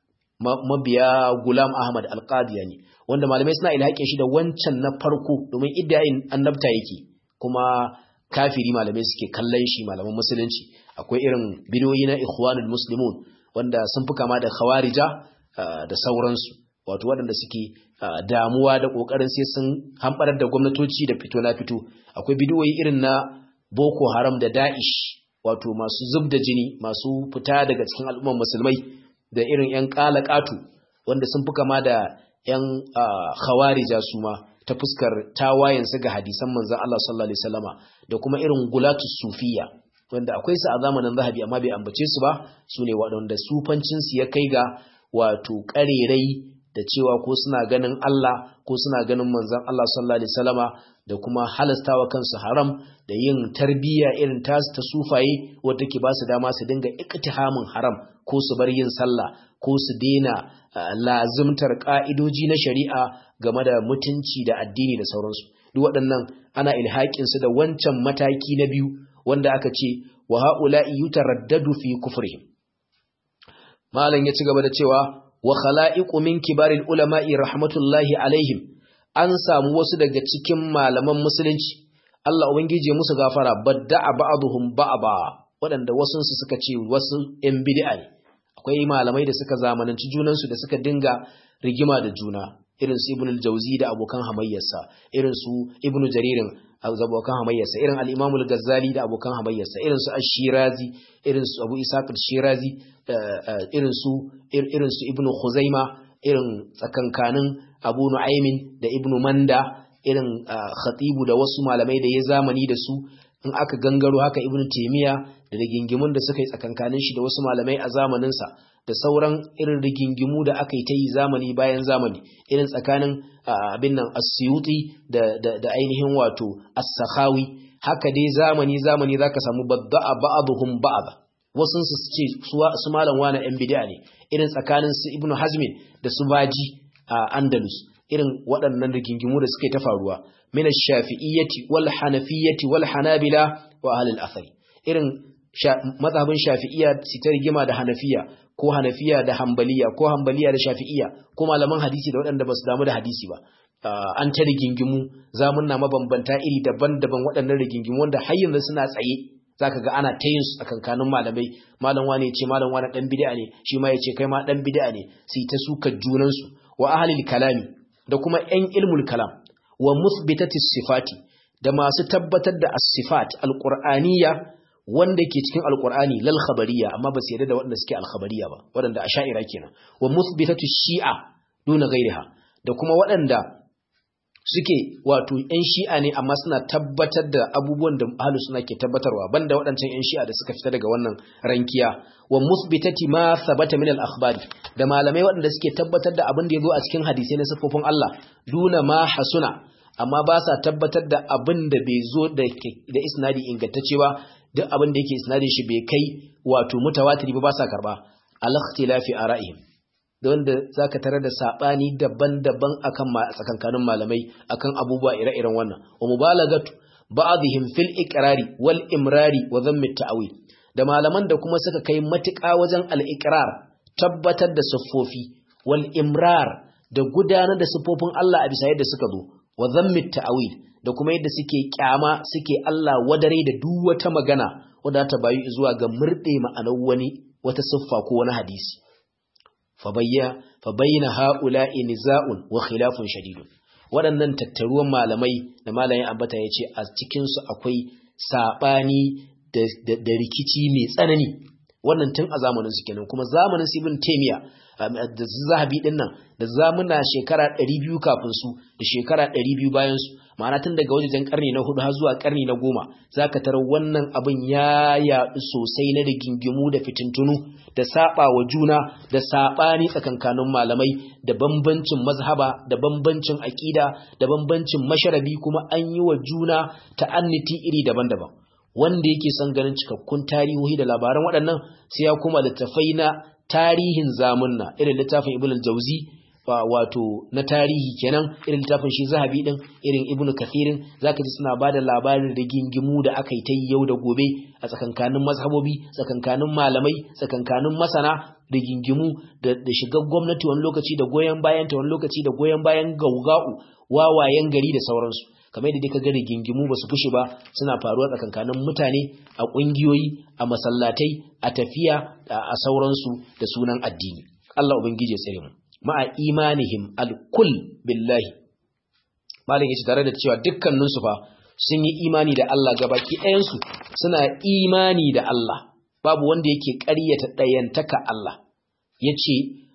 mabiya Gulam Ahmad Al-Qadiyani wanda malamai suna ilhaƙin shi da wancan na farko domin iddayin annabta yake kuma kafiri malamai suke kallon shi malaman musulunci akwai irin bidiyoyi na ikhwanul muslimun wanda sun fi kama da khawarija da sauransu wato waɗanda suke damuwa da ƙoƙarin sai sun hamɓarar da gwamnatoci da fito na fito akwai bidiyoyi irin na boko haram da da'ish wato masu zub da jini masu fita daga cikin al'ummar musulmai da irin 'yan ƙalaƙatu wanda sun fi kama da 'yan khawarija su ma ta fuskar tawayensu ga hadisan manzan Allah sallallahu Alaihi wasallama da kuma irin gulatu sufiya wanda akwai su a zamanin zahabi amma bai ambace su ba su ne waɗanda sufancinsu ya kai ga wato ƙarerai da cewa ko suna ganin Allah ko suna ganin manzan Allah sallallahu Alaihi wasallama da kuma halastawa kansu haram da yin tarbiyya irin tasu ta sufaye wadda ke ba su dama su dinga iktihamin haram ko su bar yin sallah ko su daina lazimtar ka'idoji na shari'a game da mutunci da addini da sauransu duk waɗannan ana ilhaƙin su da wancan mataki na biyu wanda aka ce wa ha'ula'i yutaraddadu fi kufrihim malam ya ci gaba da cewa wa khala'iqu min kibaril ulama'i rahmatullahi alaihim an samu wasu daga cikin malaman musulunci Allah ubangiji ya musu gafara badda'a ba'dhum ba'ba waɗanda wasu su suka ce wasu ɗan bid'a ne akwai malamai da suka zamananci junansu da suka dinga rigima da juna irin su ibn al-jawzi da abokan hamayyarsa irin su ibn jaririn abokan hamayyarsa irin al-imam al-ghazali da abokan hamayyarsa irin su ash-shirazi irin su abu isaq al-shirazi irin su irin su ibn khuzaima irin tsakankanin abu nu'aymin da ibn manda irin khatibu da wasu malamai da ya zamani da su in aka gangaro haka ibn taymiya da rigingimun da suka yi tsakankanin shi da wasu malamai a zamaninsa da sauran irin rigingimu da aka yi ta yi zamani bayan zamani irin tsakanin abin nan asyuti da, da, da ainihin wato as-sakhawi haka dai zamani zamani zaka samu badda'a ba'dhum ba'd wasu su ce su malam wani yan bid'a ne irin tsakanin su ibnu hazmin da su baji a andalus irin waɗannan rigingimu da suka yi ta faruwa min ash-shafi'iyyati wal hanafiyyati wal hanabila wa ahli al-athar irin mazhabin shafi'iyya su ta rigima da hanafiya ko hanafiya da hambaliya ko hambaliya da shafi'iyya ko malaman hadisi da waɗanda ba su damu da hadisi ba an ta rigingimu zamunna mabambanta iri daban-daban waɗannan rigingimu wanda har yanzu suna tsaye zaka ga ana ta yin su a kankanin malamai malam wane ya ce malam wane dan bid'a ne shi ma ya ce kai ma dan bid'a ne su ta suka junan su wa ahlil kalami da kuma yan ilmul kalam wa muthbitati sifati da masu tabbatar da as-sifat al-qur'aniyya wanda ke cikin alkur'ani lal khabariya amma ba su yarda da waɗanda suke alkhabariya ba waɗanda asha'ira kenan wa muthbitatu shi'a duna ghairiha da kuma waɗanda suke wato ƴan shi'a ne amma suna tabbatar da abubuwan da ahlu suna ke tabbatarwa banda waɗancan ƴan shi'a da suka fita daga wannan rankiya wa muthbitati ma thabata min al-akhbari da malamai waɗanda suke tabbatar da abin da yazo a cikin hadisi na sifofin Allah duna ma hasuna amma ba sa tabbatar da abin da bai zo da isnadi ingantacce ba duk abin da yake isnadin shi bai kai wato mutawatiri ba ba sa karba al-ikhtilafi ara'ihim da wanda zaka tare da sabani daban-daban akan tsakankanin malamai akan abubuwa ire-iren wannan wa mubalagatu ba'dihim fil iqrari wal imrari wa dhammi ta'wil da malaman da kuma suka kai matuƙa wajen al-iqrar tabbatar da siffofi wal imrar da gudanar da siffofin Allah a bisa yadda suka zo wa dhammi ta'wil da kuma yadda suke kyama suke Allah wadare da duk wata magana wadda ta bayu zuwa ga murde ma'anar wani wata siffa ko wani hadisi fa bayyana ha'ula'i niza'un wa khilafun shadidun waɗannan tattaruwan malamai da malamin ambata ya ce a cikinsu akwai saɓani da rikici mai tsanani wannan tun a zamanin su kenan kuma zamanin su ibn taymiya da zahabi din nan da zamuna shekara 200 kafin su da shekara 200 bayan su ma'ana tun daga wajen karni na hudu har zuwa karni na goma zaka tarar wannan abin ya yaɗu sosai na rigingimu da fitintunu da saba wa juna da sabani tsakankanin malamai da bambancin mazhaba da bambancin aqida da bambancin masharabi kuma an yi wa juna ta'anniti iri daban-daban wanda yake son ganin cikakkun tarihohi da labaran waɗannan sai ya kuma littafai na tarihin zamunna irin littafin ibn al-jawzi wato na tarihi kenan irin littafin shi zahabi din irin ibn kathirin zaka ji suna bada labarin rigingimu da aka yi ta yau da gobe a tsakankanin mazhabobi tsakankanin malamai tsakankanin masana rigingimu da, da shigar gwamnati wani lokaci da goyon bayan ta wani lokaci da goyon bayan gauga'u wawayen gari da sauransu kamar yadda ka ga rigingimu ba su fushi ba suna faruwa tsakankanin mutane a ƙungiyoyi a masallatai a tafiya a sauransu da sunan addini Allah ubangiji ya tsare mu ma'a imanihim alkul billahi malin yace tare da cewa dukkanin su fa sun yi imani da Allah gabaki ɗayan su suna imani da Allah babu wanda yake ƙaryata ɗayantaka Allah yace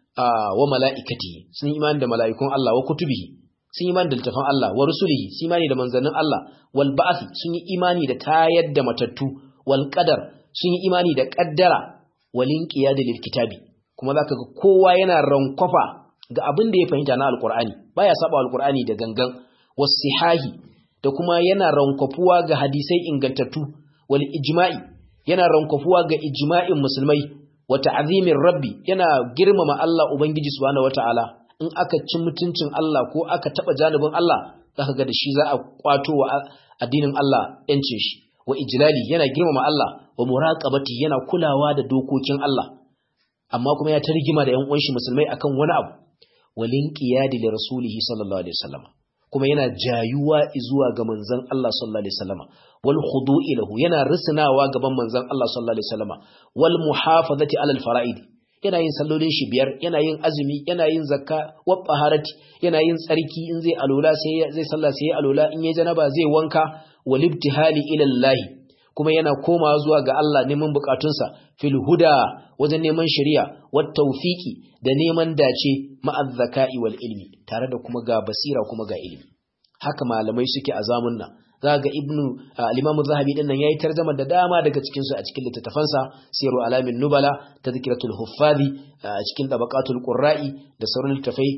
wa mala'ikati sun yi imani da mala'ikun Allah wa kutubihi sun yi imani da littafin Allah wa rusulihi sun imani da manzannin Allah wal ba'th sun yi imani da tayar da matattu wal qadar sun yi imani da qaddara wal inqiyad lil kitabi kuma zaka ga kowa yana rankwafa ga abin da ya fahimta na alqur'ani baya saba alqur'ani da gangan wasihahi da kuma yana rankwafuwa ga hadisai ingantattu wal ijma'i yana rankwafuwa ga ijma'in musulmai wa ta'zimin rabbi yana girmama Allah ubangiji subhanahu wataala in aka ci mutuncin Allah ko aka taba janibin Allah zaka ga da shi za a kwato wa addinin Allah yancin shi wa ijlali yana girmama Allah wa muraqabati yana kulawa da dokokin Allah amma kuma ya targima da ƴan uwan shi musulmai akan wani abu walin qiyadi li rasulihi sallallahu alaihi wasallam kuma yana jayuwa zuwa ga manzon Allah sallallahu alaihi wasallam wal khudu'i lahu yana risnawa gaban manzon Allah sallallahu alaihi wasallam wal muhafazati alal fara'id yana yin sallolin shi biyar yana yin azumi yana yin zakka wa taharati yana yin tsarki in zai alola sai zai sallah sai alola in yayi janaba zai wanka wal ibtihali ila Allah kuma yana komawa zuwa ga Allah neman bukatunsa fil huda wajen neman shari'a wat tawfiki da neman dace ma'az zaka'i wal ilmi tare da kuma ga basira kuma ga ilimi haka malamai suke a zamun nan za ga ibnu al-imamu zahabi din nan yayi tarjuma da dama daga cikin su a cikin littattafansa siru alamin nubala tadhkiratul huffazi a cikin tabaqatul qurra'i da sauran littafai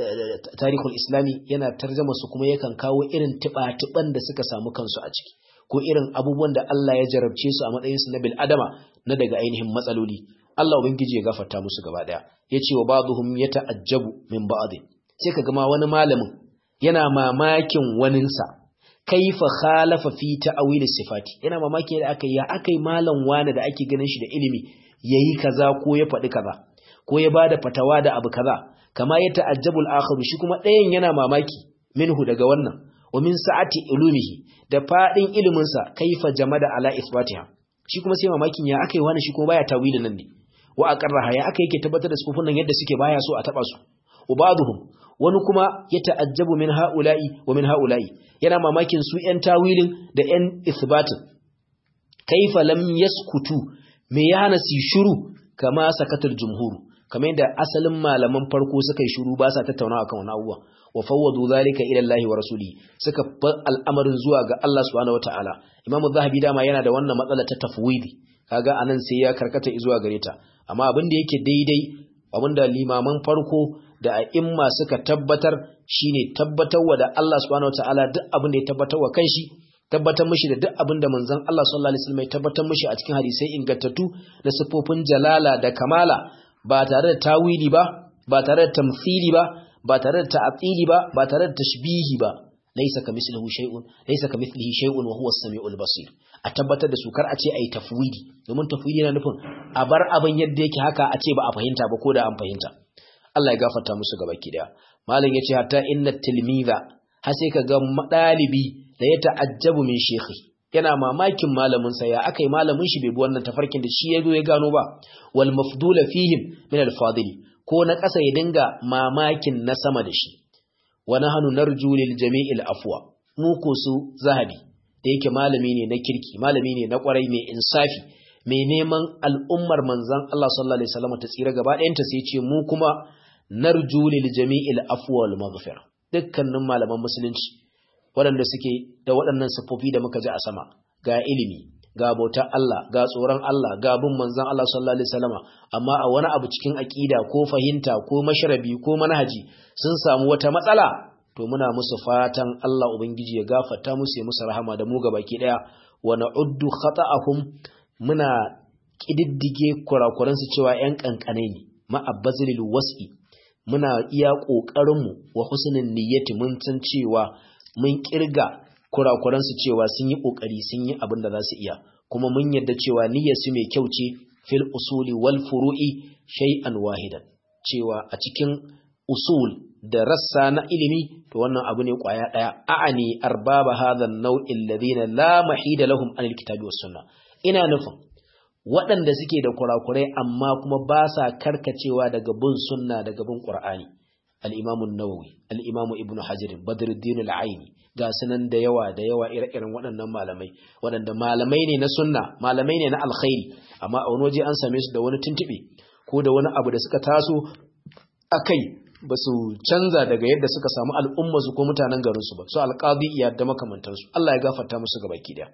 tarihul islami yana tarjuma su kuma yakan kawo irin tiba-tiban da suka samu kansu a ciki ko irin abubuwan da Allah ya jarabce su a matsayin su na bil adama na daga ainihin matsaloli Allah ubangiji ya gafarta musu gaba daya yace wa ba'dhum yata'ajjabu min ba'd sai kaga ma wani malamin yana mamakin waninsa kaifa khalafa fi ta'wil sifati yana mamaki da aka ya akai malam wani da ake ganin shi da ilimi yayi kaza ko ya faɗi kaza ko ya bada fatawa da abu kaza kama ya ta'ajjabu al-akhar shi kuma ɗayan yana mamaki minhu daga wannan wa min sa'ati ulumihi da fadin ilimin sa kaifa jamada ala isbatiha shi kuma sai mamakin ya akai wani shi kuma baya tawilin nan ne wa aqarraha ya akai yake tabbatar da sufufin nan yadda suke baya so a taba su ubaduhum wani kuma ya ta'ajjabu min ha'ula'i wa min ha'ula'i yana mamakin su ‘yan tawilin da ‘yan isbatin kaifa lam yaskutu me ya hana su shuru kama sakatar jumhuru kamar yadda asalin malaman farko suka yi shuru ba sa tattaunawa kan wani abubuwa wa fawwadu zalika ila Allah wa rasuli suka bar al'amarin zuwa ga Allah subhanahu wataala imamu zahabi dama yana da wannan matsala ta tafwidi kaga anan sai ya karkata zuwa gare ta amma abin da yake daidai abinda limaman farko da a'imma suka tabbatar shine tabbatarwa da Allah subhanahu wataala duk abin da ya tabbatarwa kanshi tabbatar mishi da duk abin da manzon Allah sallallahu alaihi wasallam ya tabbatar mishi a cikin hadisai ingantattu da sifofin jalala da kamala ba tare da tawili ba ba tare da tamthili ba ba tare da ta'tili ba ba tare da tashbihi ba laysa kamithlihi shay'un laysa kamithlihi shay'un wa huwa as-sami'ul basir a tabbatar da su kar a ce ayi tafwidi domin tafwidi yana nufin a bar abin yadda yake haka a ce ba a fahimta ba ko da an fahimta Allah ya gafarta musu gaba ki daya malam yace hatta inna tilmiza har sai kaga dalibi da ya ta'ajjabu min shekhi yana mamakin malamin sa ya akai malamin shi bai bi wannan tafarkin da shi yazo ya gano ba wal mafdula fihim min al fadili ko na ƙasa ya dinga mamakin na sama da shi wa nahnu narju lil jami'il afwa mu ko su zahabi da yake malami ne na kirki malami ne na kwarai mai insafi mai neman al'ummar manzon Allah sallallahu alaihi wasallam ta tsira gaba ɗayanta sai ce mu kuma narju lil jami'il afwa wal maghfira dukkanin malaman musulunci waɗanda suke da waɗannan siffofi da muka ji a sama ga ilimi ga bautar Allah ga tsoron Allah ga bin manzon Allah sallallahu alaihi wasallama amma a wani abu cikin aqida ko fahimta ko mashrabi ko manhaji sun samu wata matsala to muna musu fatan Allah ubangiji ya gafarta musu ya musu rahama da mu gabaki daya wa na'uddu khata'ahum muna kididdige kurakuran su cewa yan kankane ne ma abbazilil was'i muna iya kokarin mu wa husnul niyyati mun san cewa mun kirga kurakuransu cewa sun yi ƙoƙari sun yi abin da za su iya kuma mun yarda cewa niyyarsu mai kyau ce fil usuli wal furu'i shay'an wahidan cewa a cikin usul da rassa na ilimi to wannan abu ne ƙwaya ɗaya a'ani arbaba hadha an-naw'i alladhina la mahida lahum an al-kitabi was sunnah ina nufin waɗanda suke da kurakurai amma kuma ba sa karkacewa daga bin sunna daga bin qur'ani al-imam an-nawawi al-imam ibnu hajar badruddin al-aini ga sunan da yawa da yawa ire-iren waɗannan malamai waɗanda malamai ne na sunna malamai ne na alkhairi amma a wani waje an same su da wani tuntube ko da wani abu da suka taso akai ba su canza daga yadda suka samu al'umma su ko mutanen garin su ba su alqadi iya da makamantansu Allah ya gafarta musu gabaki daya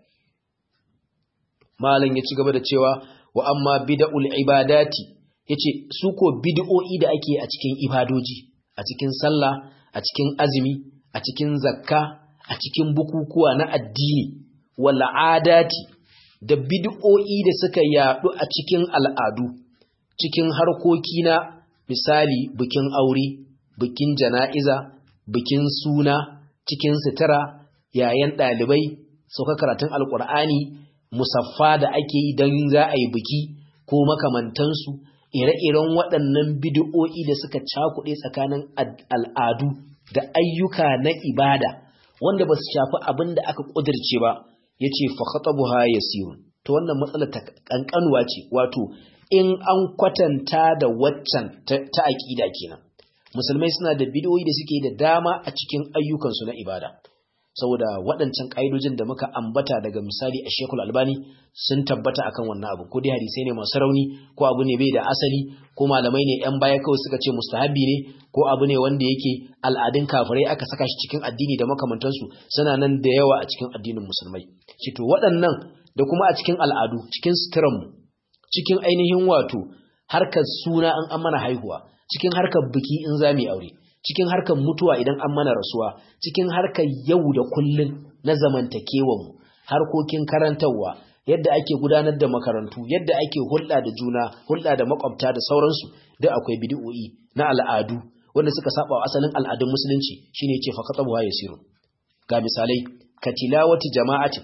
malam ya ci gaba da cewa wa amma bid'ul ibadati yace su ko bid'o'i da ake a cikin ibadoji a cikin sallah a cikin azumi a cikin zakka a cikin bukukuwa na addini wal adati da bid'o'i da suka yadu a cikin al'adu cikin harkoki na misali bikin aure bikin jana'iza bikin suna cikin sutura yayan ɗalibai sauka karatun alkur'ani musaffa da ake yi don za a yi biki ko makamantansu ire-iren waɗannan bid'o'i da suka cakuɗe tsakanin al'adu da ayyuka na ibada wanda ba su shafi abin da aka ƙudirce ba ya ce fakhatabuha yasirun to wannan matsala ta ƙanƙanuwa ce wato in an kwatanta da waccan ta aƙida kenan musulmai suna da bidiyoyi da suke da dama a cikin ayyukansu na ibada saboda waɗancan ƙa'idojin da muka ambata daga misali a shekul albani sun tabbata akan wannan abu ko dai hadisai ne masu rauni ko abu ne bai da asali ko malamai ne yan baya kawai suka ce mustahabi ne ko abu ne wanda yake al'adun kafirai aka saka shi cikin addini da makamantansu suna nan da yawa a cikin addinin musulmai ce to waɗannan da kuma a cikin al'adu cikin suturanmu cikin ainihin wato harkar suna an an mana haihuwa cikin harkar biki in za mu aure cikin harkar mutuwa idan an mana rasuwa cikin harkar yau da kullun na zamantakewanmu harkokin karantarwa yadda ake gudanar da makarantu yadda ake hulɗa da juna hulɗa da makwabta da sauransu duk akwai bid'o'i na al'adu wanda suka saba wa asalin al'adun musulunci shine yace fa qatabu yasiru ga misalai katilawati jama'atin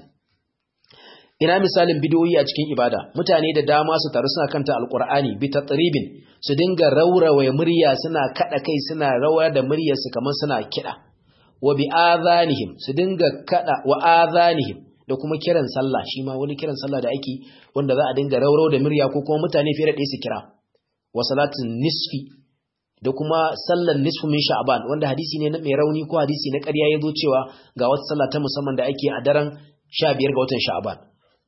ina misalin bidiyoyi a cikin ibada mutane da dama su taru suna kanta alqur'ani bi tatribin su dinga raurawa murya suna kada kai suna rawa da muryar su kamar suna kida wa bi adhanihim su dinga kada wa adhanihim da kuma kiran sallah shi ma wani kiran sallah da ake wanda za a dinga raurau da murya ko kuma mutane fiye da ɗaya su kira wa salatin nisfi da kuma sallar nisfu min sha'ban wanda hadisi ne na mai rauni ko hadisi na ƙarya ya zo cewa ga wata sallah ta musamman da ake a daren 15 ga watan sha'ban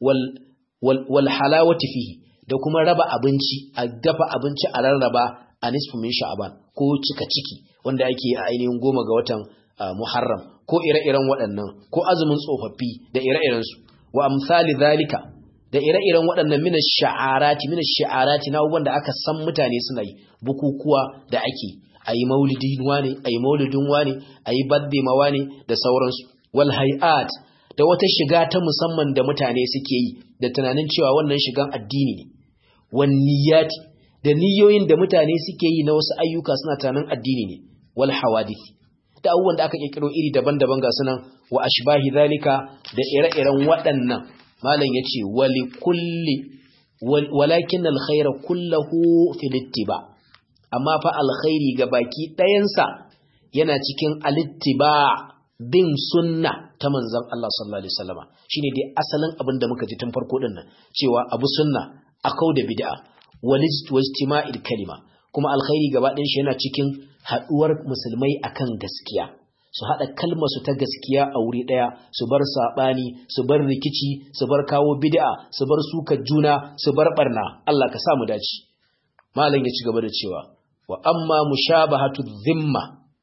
wal halawati fihi da kuma raba abinci a dafa abinci a rarraba a nisfu min sha'ban ko cika ciki wanda ake a ainihin goma ga watan muharram ko ire-iren waɗannan ko azumin tsofaffi da ire-iren su wa amsali zalika da ire-iren waɗannan mina sha'arati mina sha'arati na abubuwan da aka san mutane suna yi bukukuwa da ake a yi maulidin wane a yi maulidin wane a yi badde ma wane da sauransu wal hay'at da wata shiga ta musamman da mutane suke yi da tunanin cewa wannan shigan addini ne wan niyyati da niyoyin da mutane suke yi na wasu ayyuka suna tunanin addini ne wal hawadith da abubuwan da aka kirkiro iri daban-daban ga sunan wa ashbahi zalika da ire-iren waɗannan malam yace wali kulli walakin alkhaira kullahu fil ittiba amma fa alkhairi ga baki ɗayansa yana cikin alittiba bin sunna ta manzon Allah sallallahu alaihi wasallama shine dai asalin abin da muka ji tun farko din nan cewa abu sunna akau da bid'a walijtima'il kalima kuma alkhairi gaba ɗayan shi yana cikin haɗuwar musulmai akan gaskiya su haɗa kalmar su ta gaskiya a wuri ɗaya su bar saɓani su bar rikici su bar kawo bid'a su bar suka juna su bar barna Allah ka sa mu dace malam ya ci gaba da cewa wa amma mushabahatu dhimma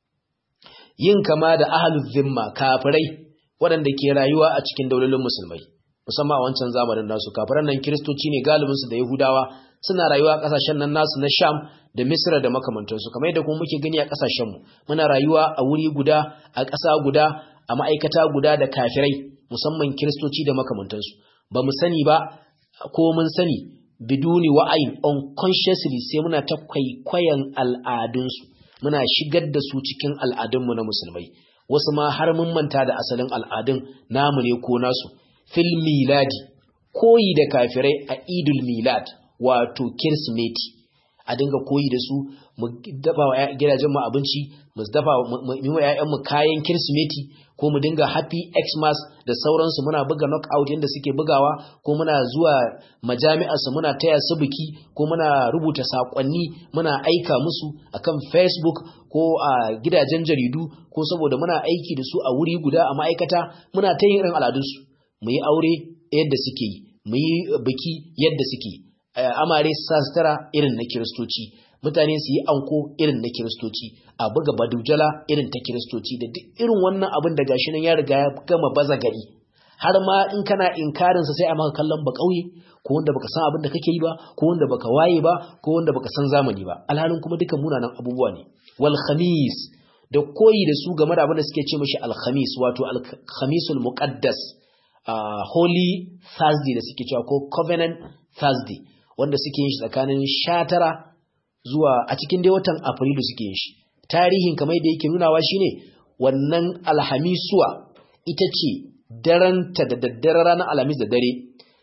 yin kama da ahlul dhimma kafirai waɗanda ke rayuwa a cikin daulolin musulmai musamman a wancan zamanin nasu kafiran nan kiristoci ne galibin su da yahudawa suna rayuwa a kasashen nan nasu na sham da misra da makamantansu kamar yadda kuma muke gani a kasashen mu muna rayuwa a wuri guda a ƙasa guda a ma'aikata guda da kafirai musamman kiristoci da makamantansu ba mu sani ba ko mun sani biduni wa'ayin unconsciously sai muna ta kwaikwayon al'adunsu muna shigar da su cikin al'adunmu na musulmai wasu ma har mun manta da asalin al'adun namu ne ko nasu fil miladi koyi da kafirai a idul milad wato kirsimeti a dinga koyi da su mu dafa wa gidajen mu abinci mu dafa mu yi wa ƴaƴan mu kayan kirsimeti ko mu dinga happy xmas da sauransu muna buga knockout yanda suke bugawa ko muna zuwa majami'ar su muna taya su biki ko muna rubuta sakonni muna aika musu akan facebook ko a gidajen jaridu ko saboda muna aiki da su a wuri guda a ma'aikata muna ta yin irin al'adunsu mu yi aure yadda suke yi mu yi biki yadda suke amare sa sutura irin na kiristoci mutane su yi anko irin na kiristoci a buga badujala irin ta kiristoci da duk irin wannan abin da gashi nan ya riga ya gama baza gari har ma in kana inkarinsa sai a maka kallon ba kauye ko wanda baka san abin da kake yi ba ko wanda baka waye ba ko wanda baka san zamani ba alhalin kuma dukan munanan abubuwa ne wal khamis da koyi da su game da abin da suke ce mishi al khamis wato al khamisul muqaddas Uh, Holy Thursday da suke cewa ko Covenant Thursday wanda suke yin shi tsakanin tara zuwa a cikin dai watan Afrilu suke yin shi. Tarihin kamar da yake nunawa shine wannan alhamisuwa ita ce daranta da daddare ranar alhamis da dare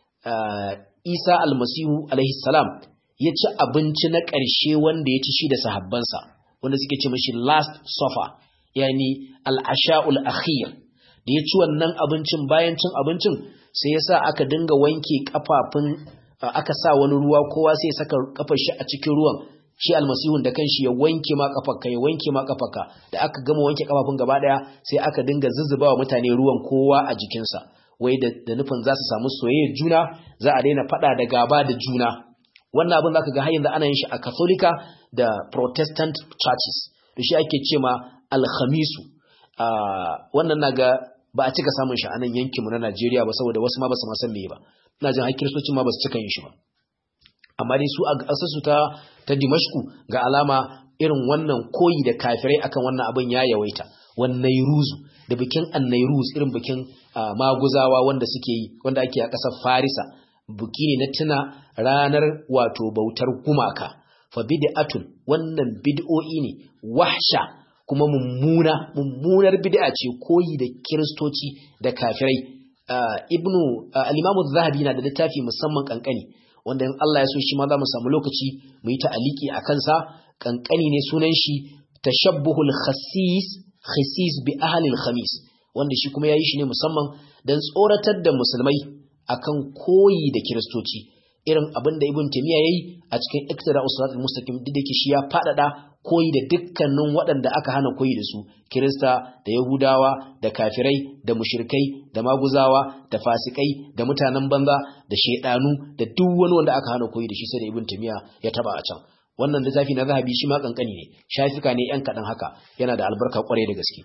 uh, Isa almasihu alaihi salam ya ci abinci na ƙarshe wanda ya ci shi da sahabbansa wanda suke ce mashi last supper yani al-asha'ul akhir da ya ci wannan abincin bayan cin abincin sai ya sa aka dinga wanke kafafun aka sa wani ruwa kowa sai ya saka kafar shi a cikin ruwan shi almasihun da kanshi ya wanke ma kafarka ya wanke ma kafarka da aka gama wanke kafafun gaba daya sai aka dinga zuzzuba wa mutane ruwan kowa a jikinsa wai da, da nufin za su samu soyayya juna za a daina fada da gaba da juna wannan abin zaka ga har yanzu ana yin shi a katolika da protestant churches da shi ake ce ma alhamisu wannan naga ba a cika samun shi a nan yankinmu na Najeriya ba saboda wasu ma ba su ma san meye ba ina jin har kiristocin ma ba su cika yin shi ba amma dai su a ƙasarsu ta ta Dimashku ga alama irin wannan koyi da kafirai akan wannan abin ya yawaita wannan ruzu da bikin annairuz irin bikin maguzawa wanda suke yi wanda ake a ƙasar Farisa buki ne na tuna ranar wato bautar gumaka fa bid'atun wannan bid'o'i ne wahsha kuma mummuna mummunar bid'a ce koyi da kiristoci da kafirai ibnu al-imam az-zahabi na da littafi musamman kankani wanda in Allah ya so shi ma za mu samu lokaci mu yi ta'aliki a kansa kankani ne sunan shi tashabbuhul khasis khasis bi ahli al-khamis wanda shi kuma yayi shi ne musamman dan tsoratar da musulmai akan koyi da kiristoci irin abin da ibn taymiya yayi a cikin iktida usratul mustaqim duk da shi ya fadada koyi da dukkanin waɗanda aka hana koyi da su kirista da yahudawa da kafirai da mushrikai da maguzawa da fasikai da mutanen banza da shedanu da duk wani wanda aka hana koyi da shi sai da ibn taymiya ya taba a can wannan littafi na zahabi shi ma kankani ne shafika ne yan kadan haka yana da albarka kwarai da gaske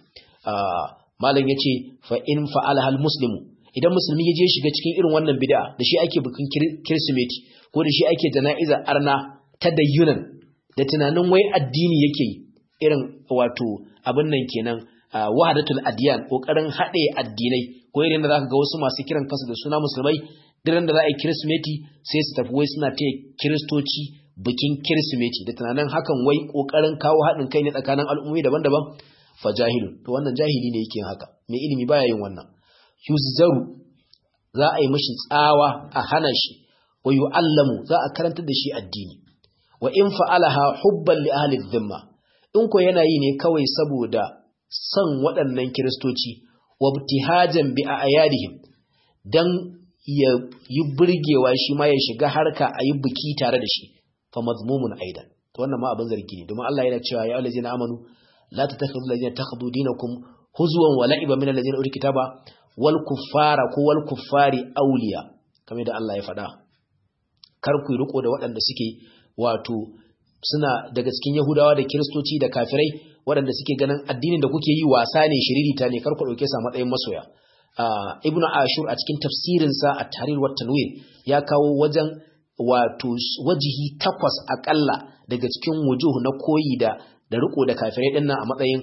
malam yace fa in fa'ala hal muslimu idan musulmi ya je shiga cikin irin wannan bid'a da shi ake bikin kirsimeti ko da shi ake jana'iza arna ta dayyunan da tunanin wai addini yake yi irin wato abin nan kenan wahadatul adiyan kokarin haɗe addinai ko irin da zaka ga wasu masu kiran kansu da suna musulmai diran da za a yi kirsimeti sai su tafi wai suna taya kiristoci bikin kirsimeti da tunanin hakan wai kokarin kawo haɗin kai ne tsakanin al'ummi daban-daban fa jahilun to wannan jahili ne yake haka mai ilimi baya yin wannan yuzzaru za a yi mashi tsawa a hana shi wa yu'allamu za a karantar da shi addini wa in fa'alaha hubban li ahli dhimma in ko yana yi ne kawai saboda son waɗannan kiristoci wa ibtihajan bi ayadihim dan ya yi burgewa shi ma ya shiga harka a yi biki tare da shi fa mazmumun aidan to wannan ma abin zargi ne domin Allah yana cewa ya allazina amanu la tattakhidhu allazina takhudhu dinakum huzwan wa la'iba min allazina utul kitaba wal kuffara ko wal kuffari awliya kamar da Allah ya faɗa kar ku riko da waɗanda suke wato suna daga cikin Yahudawa da Kiristoci da kafirai waɗanda suke ganin addinin da kuke yi wasa ne shiririta ne kar ku ɗauke sa matsayin masoya Ibn Ashur a cikin tafsirinsa a Tahrir wa Tanwir ya kawo wajen wato wajihi takwas akalla daga cikin wujuh na koyi da da riko da kafirai din nan a matsayin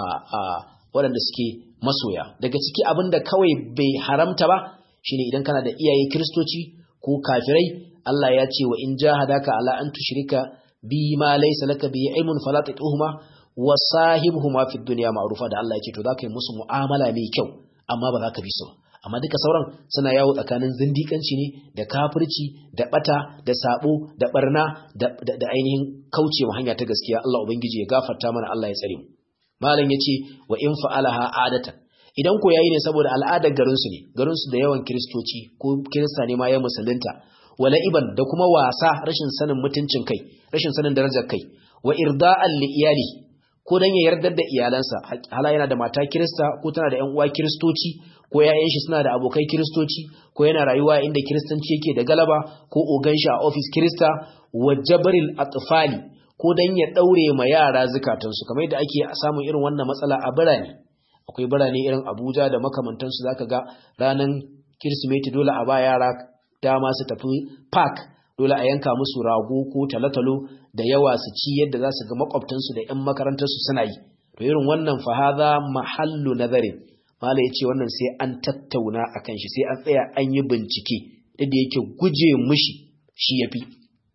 waɗanda suke masoya daga ciki abin da kawai bai haramta ba shine idan kana da iyaye Kiristoci ko kafirai Allah ya ce wa in jahadaka ala an tushrika bi ma laysa laka bi ilmun fala tatuhuma wa sahibhuma fid dunya ma'rufa da Allah ya ce to zaka yi musu mu'amala mai kyau amma ba za ka bi su amma duka sauran suna yawo tsakanin zindikanci ne da kafirci da bata da sabo da barna da, da, ainihin kaucewa hanya ta gaskiya Allah ubangiji ya gafarta mana Allah ya tsare mu malam yace wa in fa'alaha adatan idan ko yayi ne saboda al'adar garin su ne garin su da yawan kristoci ko kirista ne ma ya musulunta wala iban da kuma wasa rashin sanin mutuncin kai rashin sanin darajar kai wa irda'an li iyali ko dan ya yardar da iyalansa hala yana da mata kirista ko tana da ƴan uwa kiristoci ko yayan shi suna da abokai kiristoci ko yana rayuwa inda kiristanci yake da galaba ko ogan shi a office kirista wa jabril atfali ko dan ya daure ma yara zukatansu kamar yadda ake samun irin wannan matsala a birane akwai birane irin Abuja da makamantansu zaka ga ranan Kirsimeti dole a ba yara dama su tafi park dole a yanka musu rago ko talatalo da yawa su ci yadda za su ga makwabtansu da 'yan makarantarsu suna yi to irin wannan fahaza mahallu nazarin mala ya ce wannan sai an tattauna a kan shi sai an tsaya an yi bincike da yake guje mushi shi ya fi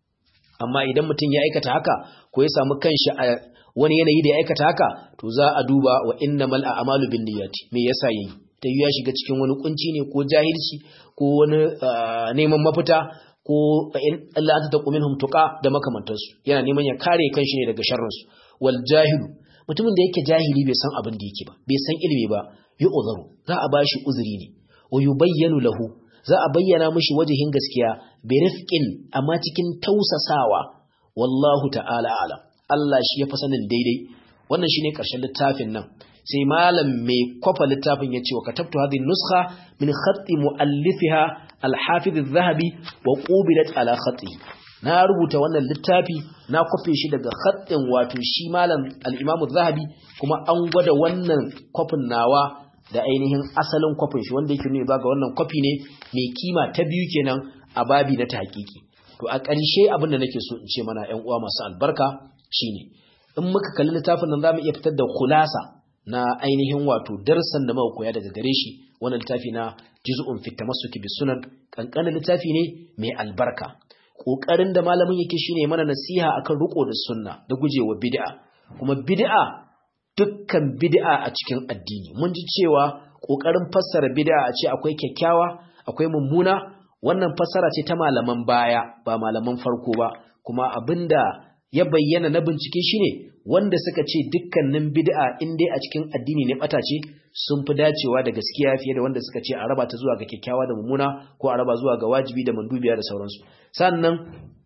amma idan mutum ya aikata haka ko ya samu kanshi a wani yanayi da ya aikata haka to za a duba wa innamal a'malu bin niyyati me yasa yayi ta ya shiga cikin wani kunci ne ko jahilci ko wani neman mafita ko in Allah ta taqu minhum tuqa da makamantansu yana neman ya kare kanshi ne daga sharrin su wal jahilu mutumin da yake jahili bai san abin da yake ba bai san ilimi ba yu'zaru za a bashi uzuri ne wa yubayyanu lahu za a bayyana mishi wajihin gaskiya bi rifqin amma cikin tausasawa wallahu ta'ala alam Allah shi ya fi sanin daidai wannan shine karshen littafin nan sai malam mai kwafa littafin ya ce wa katabtu hadhihi nuskha min khatti muallifiha al-hafiz adh-dhahabi wa qubilat ala khatihi na rubuta wannan littafi na kwafe shi daga khattin wato shi malam al-imam adh-dhahabi kuma an gwada wannan kwafin nawa da ainihin asalin kwafin shi wanda yake nuna ga wannan kwafi ne mai kima ta biyu kenan a babi na tahqiqi to a ƙarshe abin da nake so in ce mana ƴan uwa masu albarka shine in muka kalli littafin nan zamu iya fitar da khulasa na ainihin wato darsan da muka koya daga gare shi wannan littafi na juz'un fi tamassuki bis sunan kankanin littafi ne mai albarka kokarin da malamin yake shine mana nasiha akan riko da sunna da gujewa bid'a kuma bid'a dukkan bid'a a cikin addini mun ji cewa kokarin fassara bid'a a ce akwai kyakkyawa akwai mummuna wannan fassara ce ta malaman baya ba malaman farko ba kuma abinda ya bayyana na bincike shine wanda suka ce dukkanin bid'a in dai a cikin addini ne bata ce sun fi dacewa da gaskiya fiye da wanda suka ce a raba ta zuwa ga kyakkyawa da mummuna ko a raba zuwa ga wajibi da mandubiya da sauransu sannan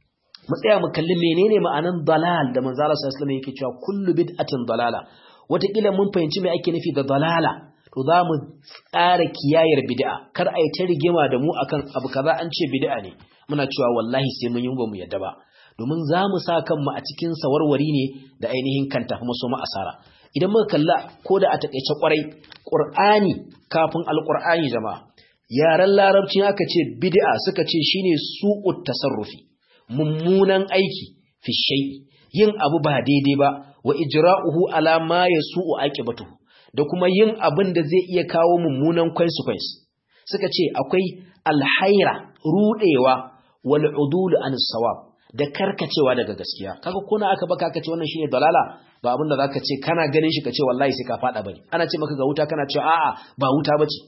mu tsaya mu kalli menene ma'anan dalal da manzo Allah sallallahu alaihi wasallam yake cewa kullu bid'atin dalala wataƙila mun fahimci me ake nufi da dalala to za mu tsara kiyayar bid'a kar a yi ta rigima da mu akan abu kaza an ce bid'a ne muna cewa wallahi sai mun yi ba mu yadda ba domin za mu sa kanmu a cikin sawarwari ne da ainihin kan tafi maso mu asara idan muka kalla ko da a takaice kwarai qur'ani kafin alqur'ani jama'a yaran larabci aka ce bid'a suka ce shine su'ut tasarrufi mummunan aiki fi shay'i yin abu ba daidai ba wa ijra'uhu ala ma yasu'u aqibatuhu da kuma yin abin da zai iya kawo mummunan consequence suka ce akwai alhaira rudewa wal udul an sawab da karkacewa daga gaskiya kaga kuna aka baka aka ce wannan shine dalala ba abin da zaka ce kana ganin shi ka ce wallahi sai ka fada bane ana ce maka ga wuta kana cewa a'a ba wuta bace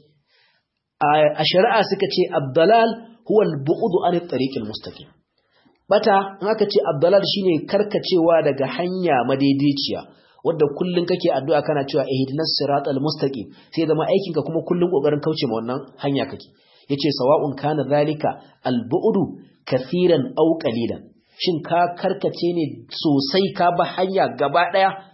a shari'a suka ce abdalal huwa al-bu'd an at-tariq al-mustaqim bata in aka ce abdalal shine karkacewa daga hanya madaidaiciya wanda kullun kake addu'a kana cewa ihdinas siratal mustaqim sai zama aikin ka kuma kullun kokarin kauce ma wannan hanya kake yace sawa'un kana zalika al-bu'du kathiran aw qalilan shin ka karkace ne sosai ka ba hanya gaba daya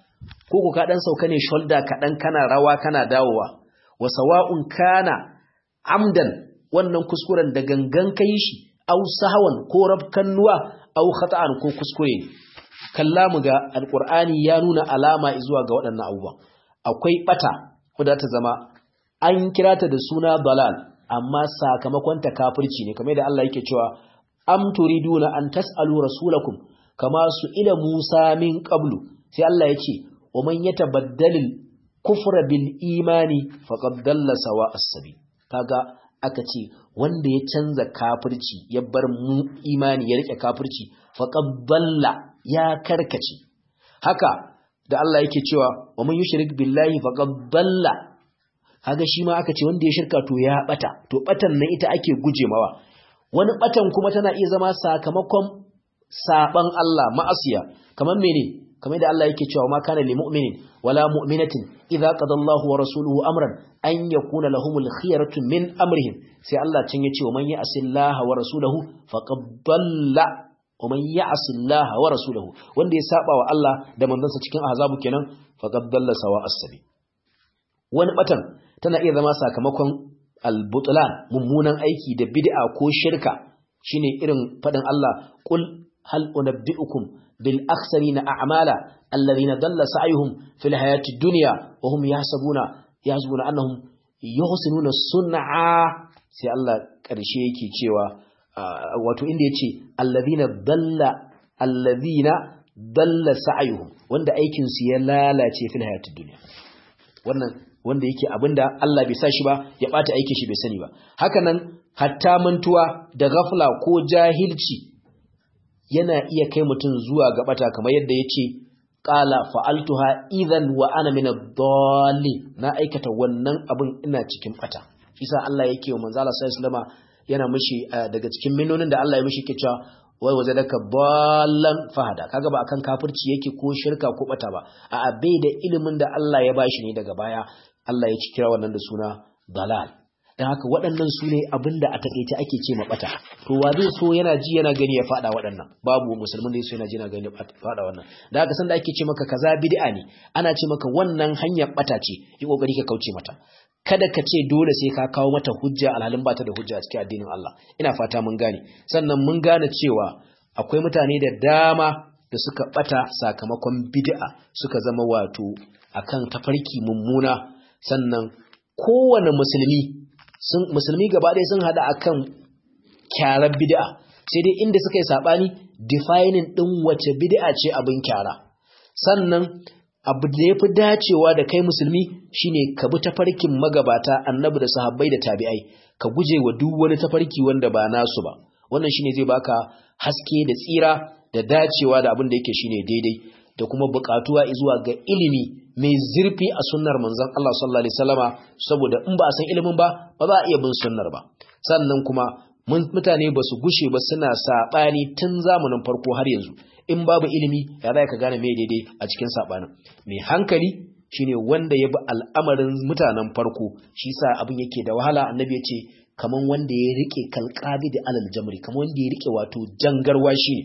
ko ko ka dan sauka ne shoulder kaɗan kana rawa kana dawowa wa sawa'un kana amdan wannan kuskuren da gangan kai shi aw sahawan ko rabkannuwa aw khata'an ko kuskure ne kalla mu ga alqur'ani ya nuna alama zuwa ga waɗannan abubuwa akwai bata wadda ta zama an kira ta da suna dalal amma sakamakon ta kafirci ne kamar da Allah yake cewa am turiduna an tas'alu rasulakum kama su ila Musa min qablu sai Allah ya ce wa man yatabaddalil kufra bil imani faqad dalla sawa as-sabil kaga aka ce wanda ya canza kafirci ya bar mu imani ya rike kafirci faqad dalla ya karkace haka da Allah yake cewa wa man yushrik billahi faqad dalla kaga shi ma aka ce wanda ya shirka to ya bata to batan nan ita ake guje mawa wani batan kuma tana iya zama sakamakon saban Allah ma'asiya kamar mene kamar da Allah yake cewa ma kana lil mu'minin wala mu'minatin idza qada Allahu wa rasuluhu amran an yakuna lahumul khiyaratu min amrihim sai Allah cin yace wa man ya'sillaha wa rasuluhu faqad dalla wa man ya'sillaha wa rasuluhu wanda ya saba wa Allah da manzansa cikin azabu kenan faqad dalla sawa as-sabi wani batan tana iya zama sakamakon al-butlan mummunan aiki da bid'a ko shirka shine irin fadin Allah qul hal unabbiukum bil akhsarina a'mala alladhina dalla sa'yuhum fil hayati dunya wa hum yahsabuna yahsabuna annahum yuhsinuna sun'a sai Allah karshe yake cewa wato inda yace alladhina dalla alladhina dalla sa'yuhum wanda aikin su ya lalace fil hayati dunya wannan wanda yake abinda Allah bai sa shi ba ya bata aikin shi bai sani ba haka nan hatta mantuwa da ghafla ko jahilci yana iya kai mutum zuwa ga bata kamar yadda yace qala fa'altuha idan wa ana min ad-dallin na aikata wannan abin ina cikin bata isa Allah yake wa manzo Allah sallallahu alaihi yana mishi daga cikin minnonin da Allah ya mishi ke cewa wai waje daga ballan fahada kaga ba akan kafirci yake ko shirka ko bata ba a bai da ilimin da Allah ya bashi ne daga baya Allah ya kira wannan da suna dalal dan haka waɗannan su ne abinda a takeice ake ce mabata to wa zai so yana ji yana gani ya fada waɗannan babu musulmin da yaso yana ji yana gani ya fada wannan da haka san da ake ce maka kaza bid'a ne ana ce maka wannan hanyar bata ce yi kokari ka kauce mata kada ka ce dole sai ka kawo mata hujja alhalin ba ta da hujja a cikin addinin Allah ina fata mun gane sannan mun gane cewa akwai mutane da dama da suka bata sakamakon bid'a suka zama wato akan tafarki mummuna sannan kowane musulmi sun musulmi gaba ɗaya sun hada akan kyarar bid'a sai dai inda suka yi sabani defining din wace bid'a ce abin kyara sannan abu da ya fi dacewa da kai musulmi shine ka bi tafarkin magabata annabi da sahabbai da tabi'ai ka guje wa duk wani tafarki wanda ba nasu ba wannan shine zai baka haske da tsira da dacewa da abin da yake shine daidai da kuma buƙatuwa zuwa ga ilimi mai zurfi a sunnar manzon Allah sallallahu alaihi wasallama saboda in ba a san ilimin ba ba za a iya bin sunnar ba sannan kuma mutane ba su gushe ba suna saɓani tun zamanin farko har yanzu in babu ilimi ya za ka gane mai daidai a cikin saɓanin mai hankali shine wanda ya bi al'amarin mutanen farko shi sa abin yake da wahala annabi ya ce kaman wanda ya rike kalqabi da alal jamri kaman wanda ya rike wato jangarwa shi ne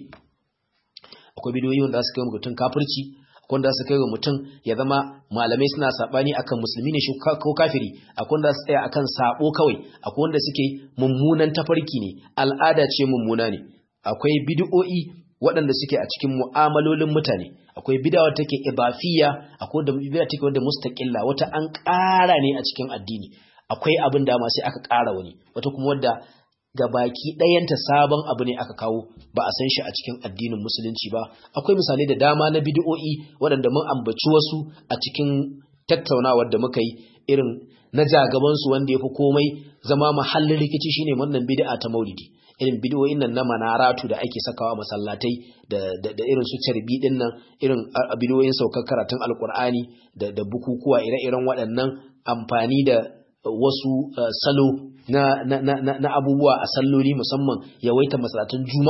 akwai bidiyoyi wanda su kai mutum kafirci akwai wanda su kai wa mutum ya zama malamai suna sabani akan musulmi ne ko kafiri akwai wanda su tsaya akan sabo kawai akwai wanda suke mummunan tafarki ne al'ada ce mummuna ne akwai bid'o'i waɗanda suke a cikin mu'amalolin mutane akwai bid'a wata take ibafiya akwai da bid'a take wanda mustaqilla wata an ƙara ne a cikin addini akwai abin da ma sai aka ƙara wani wata kuma wadda ga baki ɗayanta sabon abu ne aka kawo ba a san shi a cikin addinin musulunci ba akwai misalai da dama na bid'o'i waɗanda mun ambaci wasu a cikin tattaunawar da muka yi irin na jagabansu wanda ya fi komai zama mahallin rikici shine wannan bid'a ta maulidi irin bidiyoyin nan na manaratu da ake sakawa masallatai da irin su carbi din nan irin bidiyoyin saukar karatun alkur'ani da bukukuwa ire-iren waɗannan amfani da wasu salo na abubuwa a salloli musamman yawaita masallatun juma'a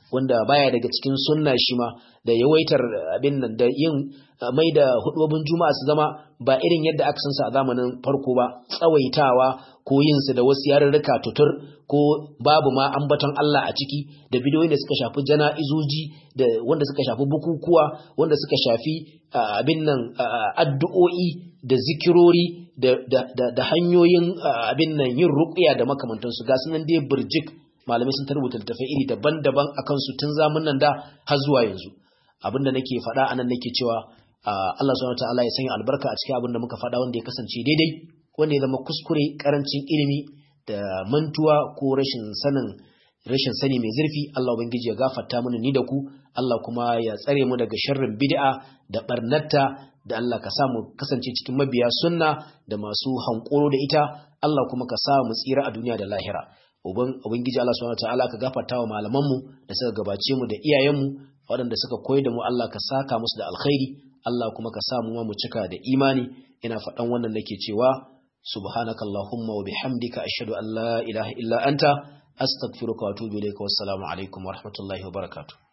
wanda baya daga cikin sunna shi ma da yawaitar abin nan da yin mai da hudubin juma'a su zama ba irin yadda aka san su a zamanin farko ba tsawaitawa ko yin su da wasu yarurruka tutur ko babu ma ambaton Allah a ciki da bidiyoyin da suka shafi jana'izoji da wanda suka shafi bukukuwa wanda suka shafi abin nan addu'o'i da zikirori da hanyoyin abin nan yin ruqya da makamantansu ga sunan dai burjik malamai sun tarbuta littafai iri daban-daban akan su tun zamun nan da har zuwa yanzu abinda nake faɗa anan nake cewa Allah subhanahu wataala ya sanya albarka a cikin abin da muka faɗa wanda ya kasance daidai wanda ya zama kuskure karancin ilimi da mantuwa ko rashin sanin rashin sani mai zurfi Allah ubangiji ya gafarta mana ni da ku Allah kuma ya tsare mu daga sharrin bid'a da barnatta da Allah ka sa mu kasance cikin mabiya sunna da masu hankoro da ita Allah kuma ka sa mu tsira a duniya da lahira ubangiji Allah subhanahu wataala ka gafarta wa malaman mu da suka gabace mu da iyayen mu waɗanda suka koyar da mu Allah ka saka musu da alkhairi Allah kuma ka sa mu ma mu cika da imani ina faɗan wannan nake cewa subhanakallahumma wa bihamdika ashhadu an la ilaha illa anta astaghfiruka wa atubu ilayka wassalamu alaikum wa rahmatullahi wa barakatuh